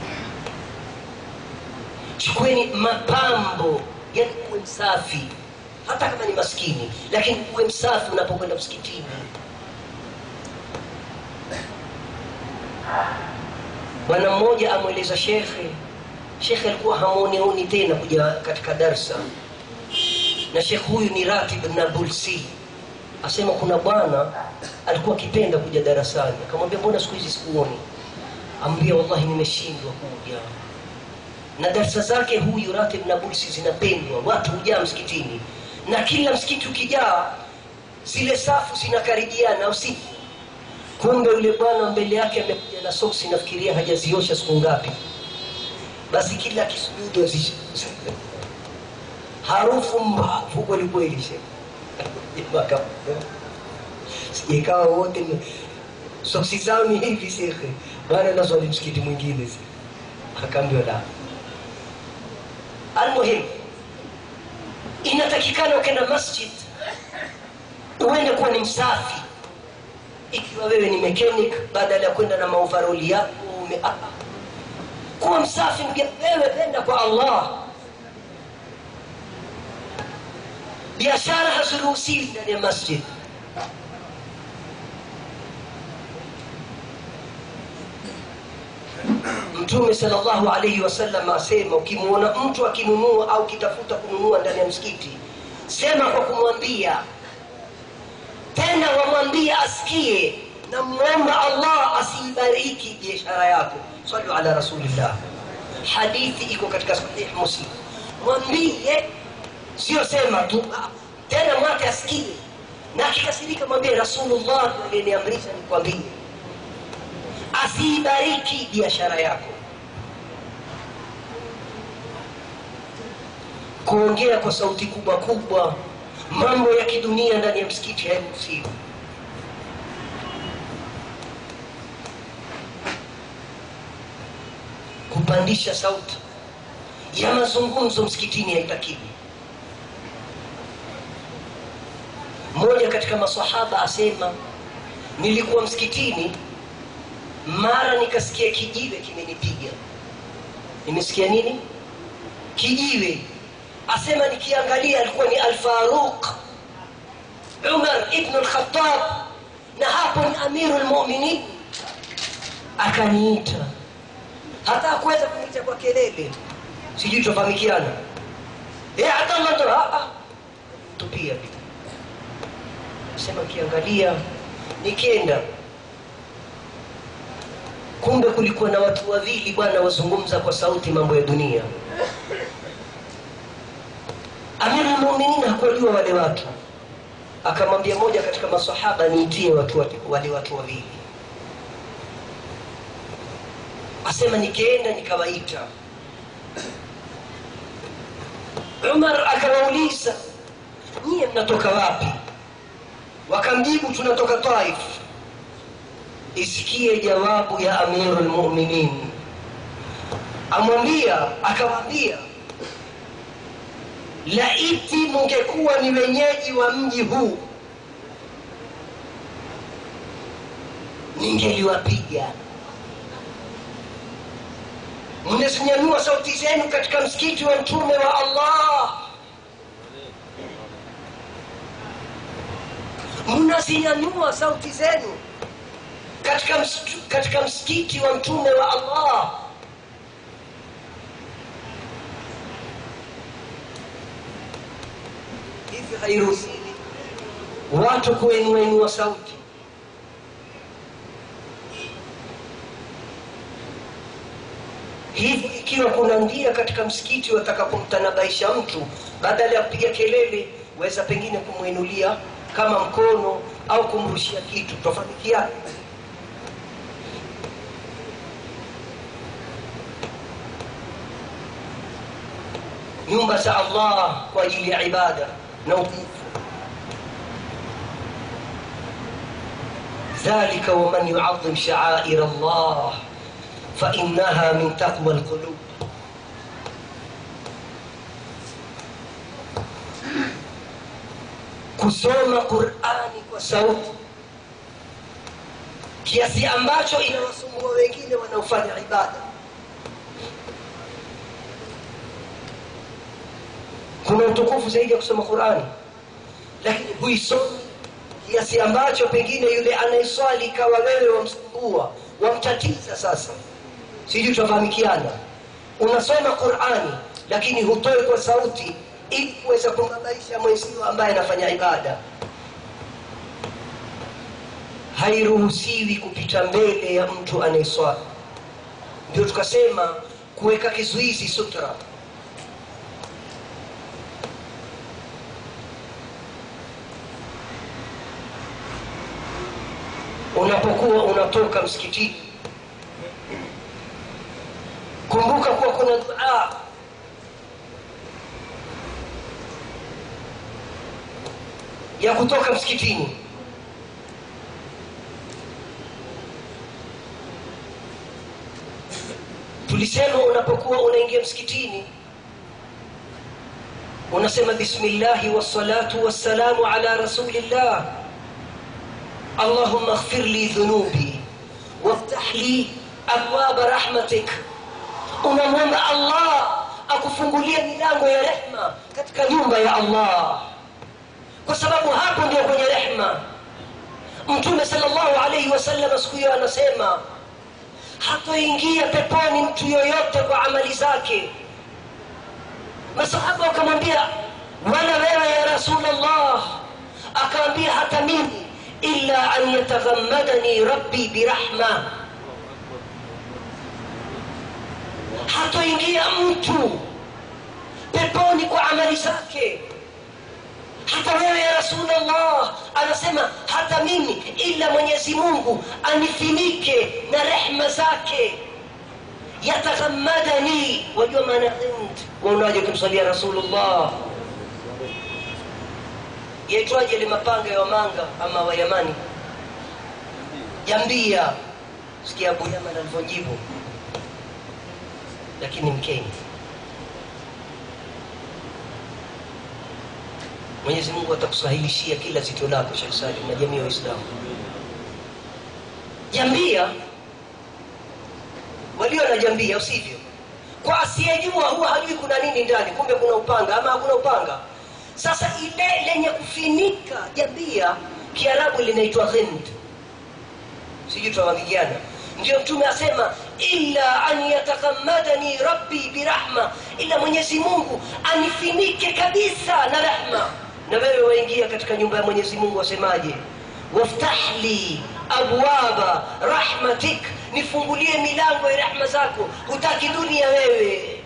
chukueni mapambo yani kuwe msafi hata kama ni maskini lakini kuwe msafi unapokwenda msikitini bwana mmoja amweleza shekhe shekhe alikuwa hamuonioni tena kuja katika darsa na shekhe huyu ni ratib nabulsi asema kuna bwana alikuwa akipenda kuja darasani akamwambia mbona siku hizi sikuoni ambia wallahi nimeshindwa kuja na darsa zake huyu ratib nabulsi zinapendwa watu hujaa msikitini na kila msikiti ukijaa zile safu zinakaribiana usiku kumbe yule bwana mbele yake amekuja na soksi nafikiria hajaziosha siku ngapi basi kila kisujudu azish harufu mbavu kwelikweli sijaikawa wote ni- soksi zao ni hivi shekhe bwana naswali msikiti mwingine si akaambiwa la almuhim inatakikana ukenda masjid uende kuwa ni msafi ikiwa wewe ni mechanic badala ya kwenda na maovaroli yako ume- ah, kuwa msafi ndugu- wewe penda kwa allah biashara haziruhusiwi ndani ya masjid mtume salllahu alaihi wasallam asema ukimwona mtu akinunua au kitafuta kununua ndani ya msikiti sema kwa kumwambia tena wamwambie asikie na mwomba allah asiibariki biashara yako salu ala rasulillah hadithi iko katika sahih muslim mwambie sio sema tu ah, tena mwate asikie na akikasirika mwambie rasulullah aliyeniamrisha nikwambie asiibariki biashara yako kuongea kwa sauti kubwa kubwa mambo ya kidunia ndani ya msikiti hairuhusiwi kupandisha sauti ya mazungumzo msikitini haitakiwi mmoja katika masahaba asema nilikuwa msikitini mara nikasikia kijiwe kimenipiga nimesikia nini kijiwe asema nikiangalia alikuwa ni alfaruq umar ibnu lkhatab na hapo ni amiru lmuminin akaniita hata akuweza kuniita kwa kelele sijui tofahamikiana Eh, hata ndo tupia sema kiangalia nikienda kumbe kulikuwa na watu wawili bwana wazungumza kwa sauti mambo ya dunia amiru lmuminin hakuwajua wale watu akamwambia moja katika masahaba niitie watu wate- wale watu wawili asema nikienda nikawaita umar akawauliza nyie mnatoka wapi wakamjibu tunatoka taif isikie jawabu ya amiru lmuminin amwambia akawaambia laiti mungekuwa ni wenyeji wa mji huu ningeliwapiga mnazinyanyua sauti zenu katika msikiti wa mtume wa allah mnazinyanyua sauti zenu katika, msitu, katika msikiti wa mtume wa allah hivi hairuhusiwi watu kuinuainua sauti hivi ikiwa kuna ndia katika msikiti watakapomtanabaisha mtu badala ya kupiga kelele waweza pengine kumwinulia kama mkono au kumrushia kitu tofanikiana nyumba za allah kwa ajili ya ibada na utukufu ذلك ومن يعظم شعائر الله فإنها من تقوى القلوب kusoma qurani kwa sauti kiasi ambacho inawasumbua wengine wanaofanya ibada kuna utukufu zaidi ya kusoma qurani lakini huisomi kiasi ambacho pengine yule anayeswali ikawa wewe wamsumbua wamtatiza sasa sijui tutafahamikiana unasoma qurani lakini hutoe kwa sauti ili kuweza kumbabaisha mwenzio ambaye anafanya ibada hairuhusiwi kupita mbele ya mtu anayeswali ndio tukasema kuweka kizuizi sutra unapokuwa unatoka msikitini kumbuka kuwa kuna dua ya kutoka msikitini tulisema unapokuwa unaingia msikitini unasema bismillahi wassalatu wassalamu ala rasulillah اللهم اغفر لي ذنوبي وافتح لي ابواب رحمتك unamwomba allah akufungulie milango ya rehma katika nyumba ya allah kwa sababu hapo ndio kwenye rehma mtume salllahu alaihi wasallam siku hiyo anasema hatoingia peponi mtu yoyote kwa amali zake masahaba wakamwambia wala wewe ya rasulllah akawambia hata mimi illa an yataghammadani rabbi birahma hatoingia mtu peponi kwa amali zake hata wewe ya rasulllah anasema hata mimi ila mwenyezi mungu anifinike na rehma zake yataghammadani wajua maana hind waunaje kumsalia rasulullah yaitwaje ile mapanga ya wamanga ama wayamani jambia sikia abu yaman alivyojibu lakini mkeni mwenyezi mungu atakusahilishia kila zito lako shekh salim na jamii ya waislamu jambia walio na jambia usivyo kwa asiyejua huwa hajui kuna nini ndani kumbe kuna upanga ama hakuna upanga sasa ile lenye kufinika jambia kiarabu linaitwa hind sijui tawavijana ndio mtume asema illa an yataghammadani rabbi birahma ila mwenyezi mungu anifinike kabisa na rahma na wewe waingia katika nyumba ya mwenyezi mungu wasemaje waftah li abwaba rahmatik nifungulie milango ya rahma zako hutaki dunia wewe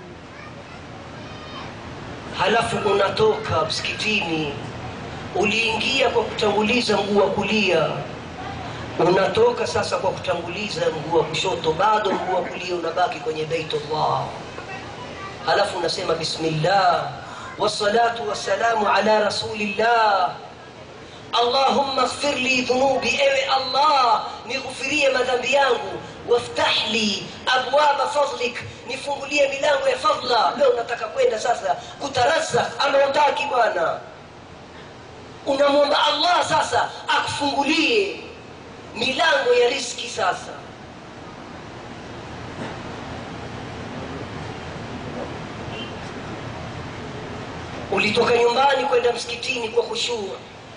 halafu unatoka msikitini uliingia kwa kutanguliza mguu wa kulia unatoka sasa kwa kutanguliza mguu wa kushoto bado mguu wa kulia unabaki kwenye beitullah halafu unasema bismillah wassalatu wassalamu ala rasulillah allahumma ighfir li dhunubi ewe allah nighufirie madhambi yangu waftah li abwaba fadlik nifungulie milango ya fadla leo unataka kwenda sasa kutarazak ama utaki bwana unamwomba allah sasa akufungulie milango ya riski sasa ulitoka nyumbani kwenda msikitini kwa khushua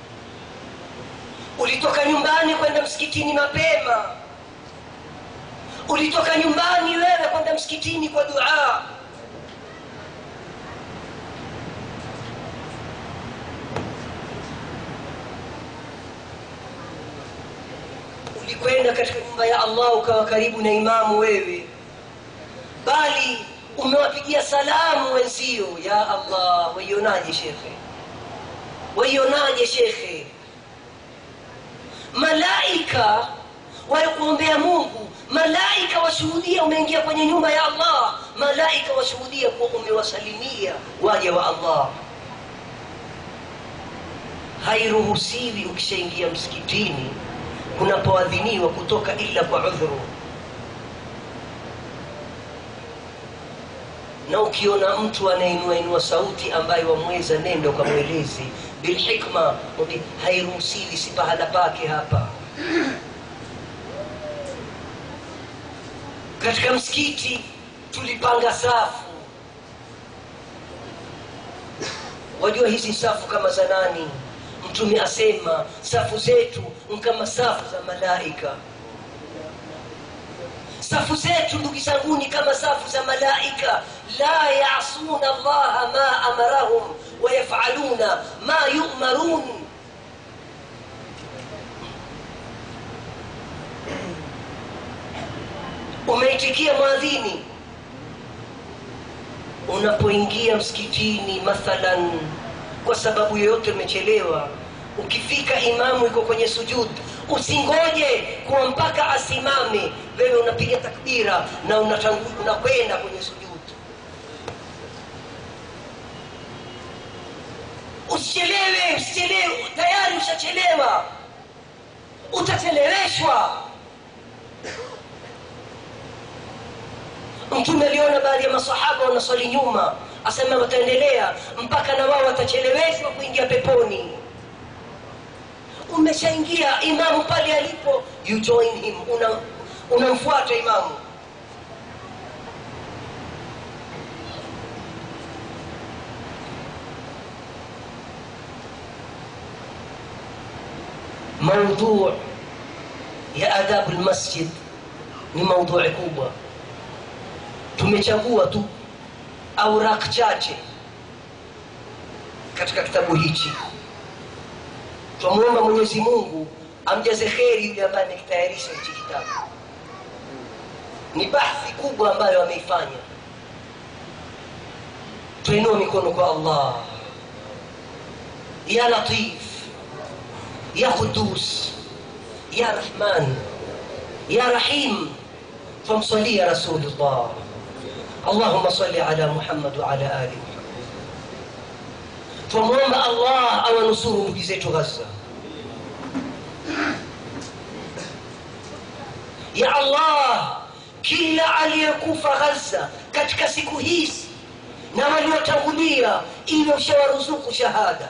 ulitoka nyumbani kwenda msikitini mapema ulitoka nyumbani wewe kwenda msikitini kwa duaa ulikwenda katika nyumba ya allah ukawa karibu na imamu wewe bali umewapigia salamu wenzio ya allah waionaje shekhe waionaje shekhe malaika walikuombea mungu malaika washuhudia umeingia kwenye nyumba ya allah malaika washuhudia kuwa umewasalimia waja wa allah hairuhusiwi ukishaingia msikitini kunapoadhiniwa kutoka ila kwa udhuru na ukiona mtu anainuainua sauti ambaye wamweza nenda ukamwelezi bilhikma mwambie hairuhusiwi si pahala pake hapa katika msikiti tulipanga safu wajua hizi safu kama za nani mtume asema safu zetu ni kama safu za malaika safu zetu ndugu zanguni kama safu za malaika la yasuna allaha ma amarahum wayafaluna ma yumarun umeitikia mwadhini unapoingia msikitini mathalan kwa sababu yoyote umechelewa ukifika imamu iko kwenye sujud usingoje kuwa mpaka asimame wewe unapiga takbira na unatangu- unakwenda kwenye sujud usichelewe usichelewe tayari ushachelewa utacheleweshwa mtume aliona baadhi ya masahaba wanaswali nyuma asema wataendelea mpaka na wao watacheleweshwa kuingia peponi umeshaingia imamu pale alipo you join him una unamfuata imamu maudhu ya adabu lmasjid ni maudhui kubwa tumechagua tu aurak chache katika kitabu hichi twamwomba mwenyezi mungu amjaze kheri yule ambaye amekitayarisha hichi kitabu ni bahthi kubwa ambayo ameifanya tuinua mikono kwa allah ya latif ya qudus ya rahman ya rahim famsalia rasulullah اللهم صل على محمد وعلى ال محمد twamwomba allah awanusuru ndugu zetu ghaza ya allah kila aliyekufa ghaza katika siku hizi na waliotangulia ili ushawaruzuku shahada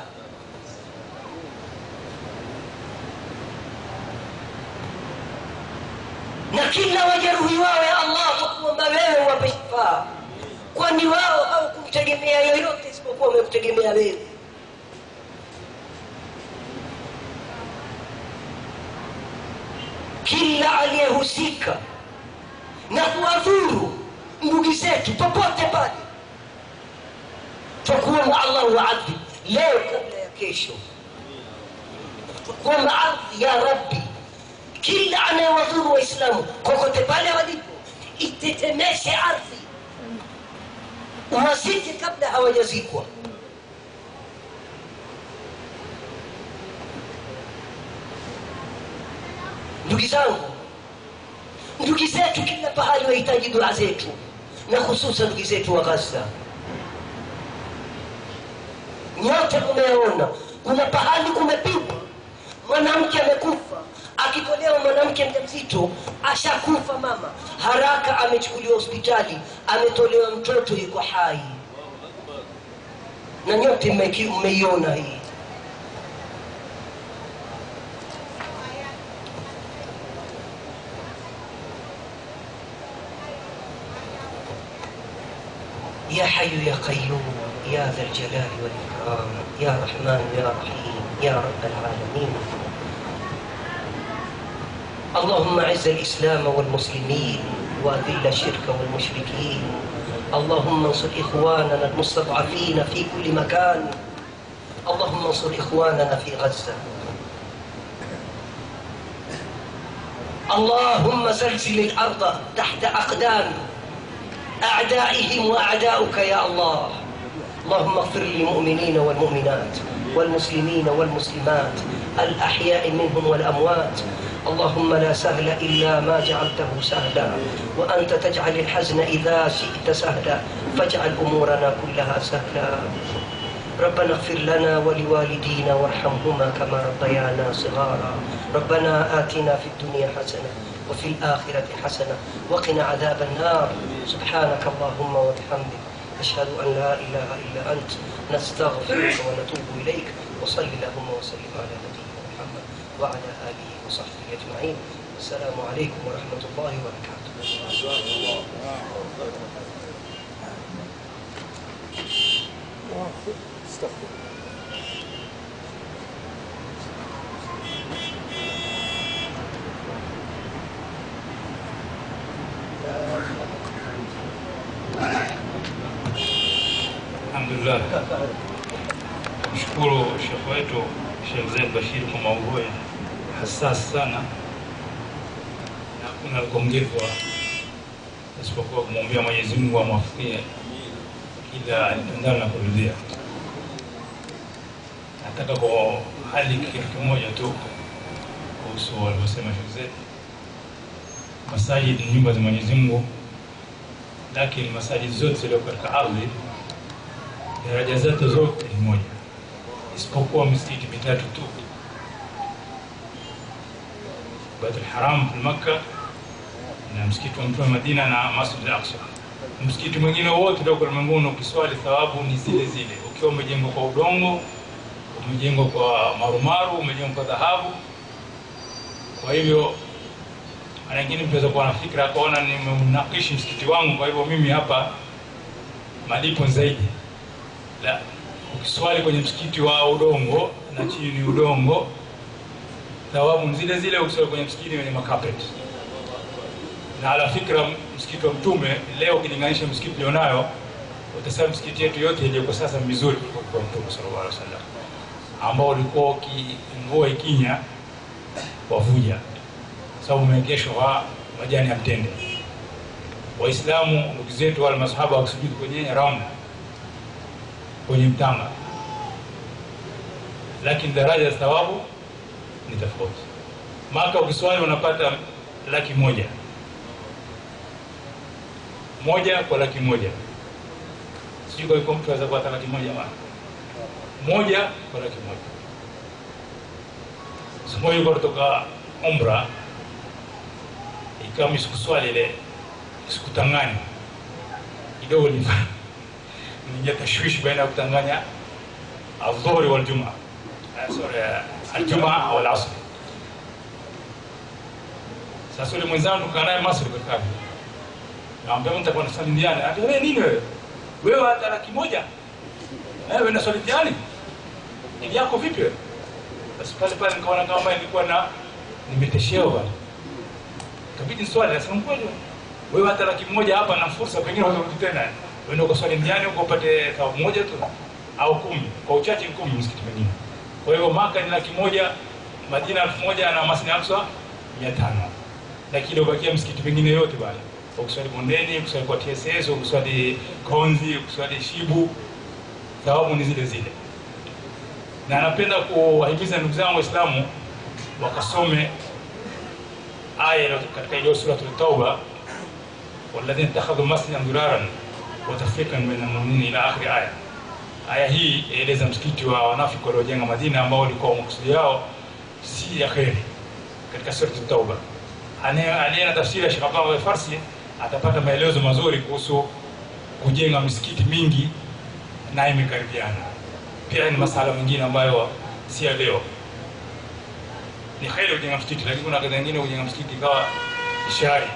na kila wajeruhi wao ya allah kwa kuomba wewe wape shifaa kwani wao hawakumtegemea yoyote isipokuwa wamekutegemea wewe kila aliyehusika na kuwadhuru ndugu zetu popote pale twakuomba allah waadhi leo kabla ya kesho twakuomba ardhi ya rabbi kila anayewadhuru waislamu kokote pale walipo itetemeshe ardhi wazike kabla hawajazikwa ndugu zangu ndugu zetu kila pahali wahitaji dua zetu na hususan ndugu zetu wa ghaza nyote mumeona kuna pahali kumepigwa mwanamke amekufa akitolewa mwanamke mjamzito ashakufa mama haraka amechukuliwa hospitali ametolewa mtoto yuko hai na nyote mmeki- mmeiona hii يا حي يا قيوم يا ذا الجلال والإكرام يا رحمن يا رحيم يا رب العالمين اللهم اعز الإسلام والمسلمين وأذل الشرك والمشركين اللهم انصر إخواننا المستضعفين في كل مكان اللهم انصر إخواننا في غزة اللهم زلزل الأرض تحت أقدام أعدائهم وأعداؤك يا الله اللهم اغفر للمؤمنين والمؤمنات والمسلمين والمسلمات الأحياء منهم والأموات اللهم لا سهل إلا ما جعلته سهلا وأنت تجعل الحزن إذا شئت سهلا فاجعل أمورنا كلها سهلا ربنا اغفر لنا ولوالدينا وارحمهما كما ربيانا صغارا ربنا آتنا في الدنيا حسنة وفي الآخرة حسنة وقنا عذاب النار سبحانك اللهم وبحمدك أشهد أن لا إله إلا أنت نستغفرك ونتوب إليك وصل اللهم وسلم على نبينا محمد وعلى آله وصحبه أجمعين السلام عليكم ورحمة الله وبركاته استغفر Alhamdulillah, mshukuru shekhe wetu Sheikh Zaid Bashir kwa maudhui hasas sana, na hakuna la kuongezwa isipokuwa kumwombea Mwenyezi Mungu amwafikie kila alitendalo na kuridhia. Nataka kwa hali kitu kimoja tu kuhusu walivyosema Sheikh Zaid, masajid ni nyumba za Mwenyezi Mungu, lakini masajid zote zilizo katika ardhi daraja zake zote ni moja isipokuwa misikiti mitatu tu Baitul Haram fi Makka na msikiti wa Mtume Madina na Masjid al-Aqsa. Msikiti mwingine wote ulioko ulimwenguni ukiswali thawabu ni zile zile, ukiwa umejengwa kwa udongo, umejengwa kwa marumaru, umejengwa kwa dhahabu. Kwa hivyo mara nyingine mtu aweza kuwa na fikra akaona nimeunakishi msikiti wangu, kwa hivyo mimi hapa malipo ni zaidi la ukiswali kwenye msikiti wa udongo na chini ni udongo thawabu ni zile zile ukiswali kwenye msikiti wenye makapet na ala fikra msikiti wa mtume leo ukilinganisha msikiti ulionayo utasema msikiti yetu yote iliyoko sasa ni mizuri kuliko kwa mtume sallallahu alaihi wasallam ambao ulikuwa uki- mvua ikinya wavuja sababu umeegeshwa kwa majani ya mtende waislamu ndugu zetu wale masahaba wakisujudu kwenye ramla kwenye mtanga lakini daraja za thawabu ni tofauti maka ukiswali unapata laki moja moja kwa laki moja sijui kwa hivyo mtu aweza kupata laki moja ma moja kwa laki moja siku moja ilikuwa kutoka umra ikawa mi sikuswali ile sikutanganya kidogo ni ningia tashwishi baina ya kutanganya aldhuhuri waljumaa Eh, sorry eh, aljumaa au alasri sasa ule mwenzangu tukaa naye masri kakati naambia mtu atakuwa naswali ndiani ati wewe nini wewe wewe hata laki moja eh wewe naswali ndiani ili yako vipi wewe basi pale pale nikaona kama nilikuwa na nimeteshewa bwana kabidi niswali nasema kweli wewe hata laki moja hapa na fursa pengine unarudi tena wewe ndio ukaswali ndiani huko upate thawabu moja tu au kumi kwa uchache kumi msikiti mwingine kwa hiyo maka ni laki moja madina elfu moja na masni aksa mia tano lakini ubakia msikiti pengine yote bale ukiswali bondeni ukiswali kwa tss ukiswali konzi ukiswali shibu thawabu ni zile zile na napenda kuwahimiza ndugu zangu waislamu wakasome aya iliyo katika iliyo suratul tauba walladhina ittakhadhu masjidan diraran wa tafriqan baina almu'minina ila akhiri aya aya hii yaeleza msikiti wa wanafiki waliojenga madina ambao walikuwa makusudi yao si ya kheri katika suratul tauba aliye na tafsiri ya Sheikh Abdullah Farsi atapata maelezo mazuri kuhusu kujenga misikiti mingi na imekaribiana. Pia ni masala mengine ambayo si ya leo. Ni kheri kujenga msikiti, lakini kuna kadha nyingine kujenga msikiti ikawa ishari.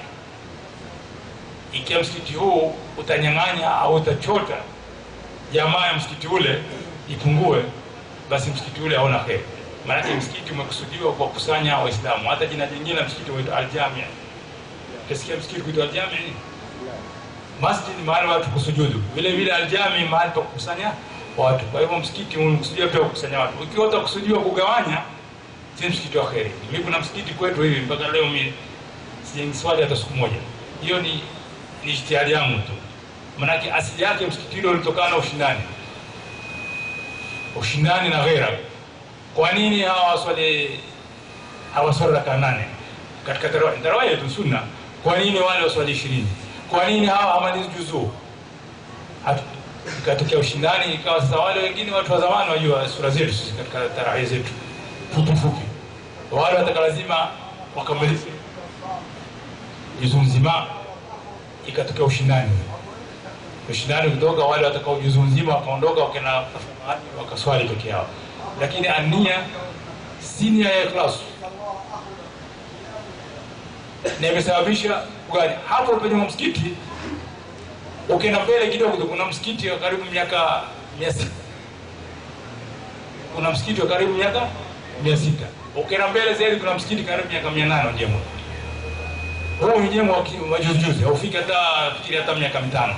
Ikiwa msikiti huu utanyang'anya au utachota jamaa ya msikiti ule ipungue, basi msikiti ule hauna kheri maanake msikiti umekusudiwa kwa kusanya waislamu hata jina jingine la msikiti waitwa aljamia utasikia msikiti kuitwa aljamia nini masjid ni mahali watu kusujudu vile vile aljami mahali pa kukusanya watu kwa hivyo msikiti umekusudiwa pia kukusanya watu ukiwa utakusudiwa kugawanya si msikiti wa kheri mi kuna msikiti kwetu hivi mpaka leo mi sijaiswali hata siku moja hiyo ni ni ijtihadi yangu tu manake asili yake msikiti ule ulitokana na ushindani ushindani na ghera kwa nini hawa waswali hawaswali raka nane katika tarawih yetu sunna kwa nini wale waswali ishirini kwa nini hawa hamalizi juzuu ikatokea ushindani ikawa sasa wale wengine watu wa zamani wajua sura zetu sisi katika tarawih zetu fupi fupi wale wataka lazima wakamalize juzuu nzima ikatokea ushindani ushindani kutoka wale watakao juzuu nzima wakaondoka wakena wakaswali peke yao lakini ania si nia ya ikhlasu na imesababisha gani hapo penye msikiti ukienda mbele kidogo kuna msikiti wa karibu miaka mia sita kuna msikiti wa karibu miaka mia sita ukienda mbele zaidi kuna msikiti karibu miaka mia nane wajengwa huu mjengwa wa juzijuzi haufiki hata fikiri hata miaka mitano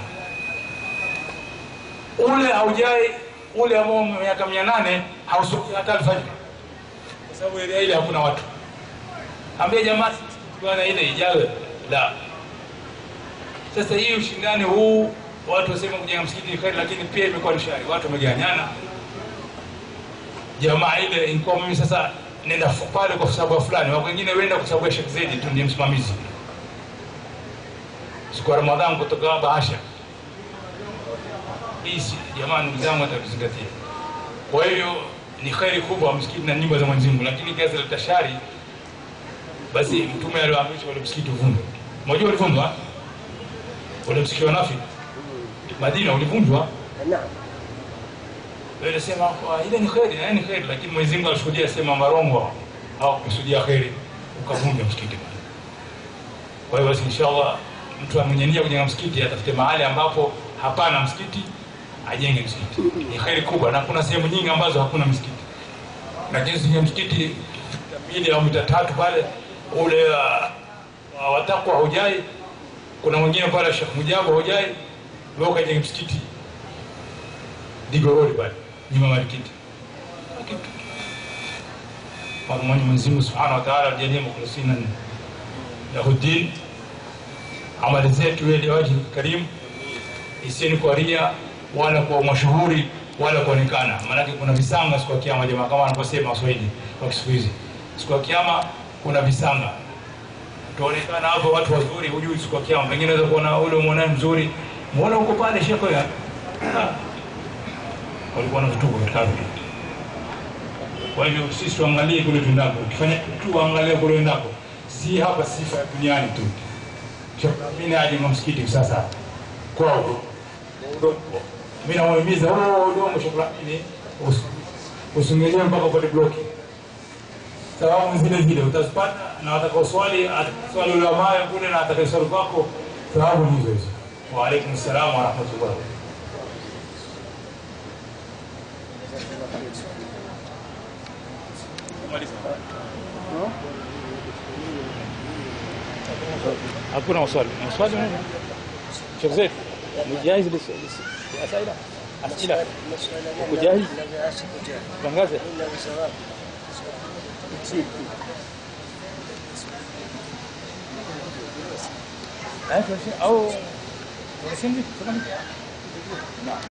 ule haujai ule ambao miaka mia nane hausuki hata alfajiri kwa sababu area ile hakuna watu ambia jamaa bwana ile ijawe la sasa hii ushindani huu watu wasema kujenga msikiti ni kheri lakini pia imekuwa ni shari watu wameganyana jamaa ile ilikuwa mimi sasa nenda pale kwa sababu fulani wako wengine wenda kwa sababu ya Sheikh Zedi tu ndiye msimamizi siku ya Ramadhani kutoka bahasha hii jamaa ndugu zangu atakuzingatia kwa hiyo ni kheri kubwa msikiti na nyumba za Mwenyezi Mungu lakini kazi la tashari basi mtume aliwaamrisha wale msikiti uvunjwe mmoja ulivunjwa ule msikiti wa Nafi Madina ulivunjwa wewe sema ile ni kheri na ni kheri lakini Mwenyezi Mungu alishuhudia sema marongo hawakusudia kheri ukavunja msikiti kwa hiyo basi inshallah mtu mwenye nia kujenga msikiti atafute mahali ambapo hapana msikiti ajenge msikiti ni kheri kubwa na kuna sehemu nyingi ambazo hakuna msikiti lakini zenye msikiti mbili au mita tatu pale ule uh, watakwa hujai kuna mwingine pale Sheikh Mujabu hujai wewe ukajenge msikiti Digorori pale nyuma ya msikiti kwa Mwenyezi Mungu Subhanahu wa Ta'ala ajalie mukhlisina lahu din amali zetu ili waji karimu isieni kwa ria wala kwa mashuhuri wala kuonekana. Maanake kuna visanga siku ya kiyama, jamaa, kama wanavyosema Waswahili kwa siku hizi. Siku ya kiyama kuna visanga, tuonekana hapo watu wazuri, hujui siku ya kiyama. Pengine unaweza kuona ule mwanae mzuri, muona huko pale shekhe ya Ah. walikuwa na vituko katika ardhi. Kwa hivyo sisi tuangalie kule tuendako, ukifanya tuangalie kule uendako, si hapa sifa ya duniani tu. Mimi aje msikiti sasa kwao udongo. Mimi nawahimiza huo udongo shukrani usingelee mpaka upate bloki. Sababu zile zile utazipata na watakao swali swali ule ambaye kule na atakaye swali kwako sababu ni hizo hizo. Wa alaikum salaam wa rahmatullah. Hakuna maswali. Maswali nini? Sheikh Zaid, mjahiz lisaila asila uko jahiz tangaze au unasindi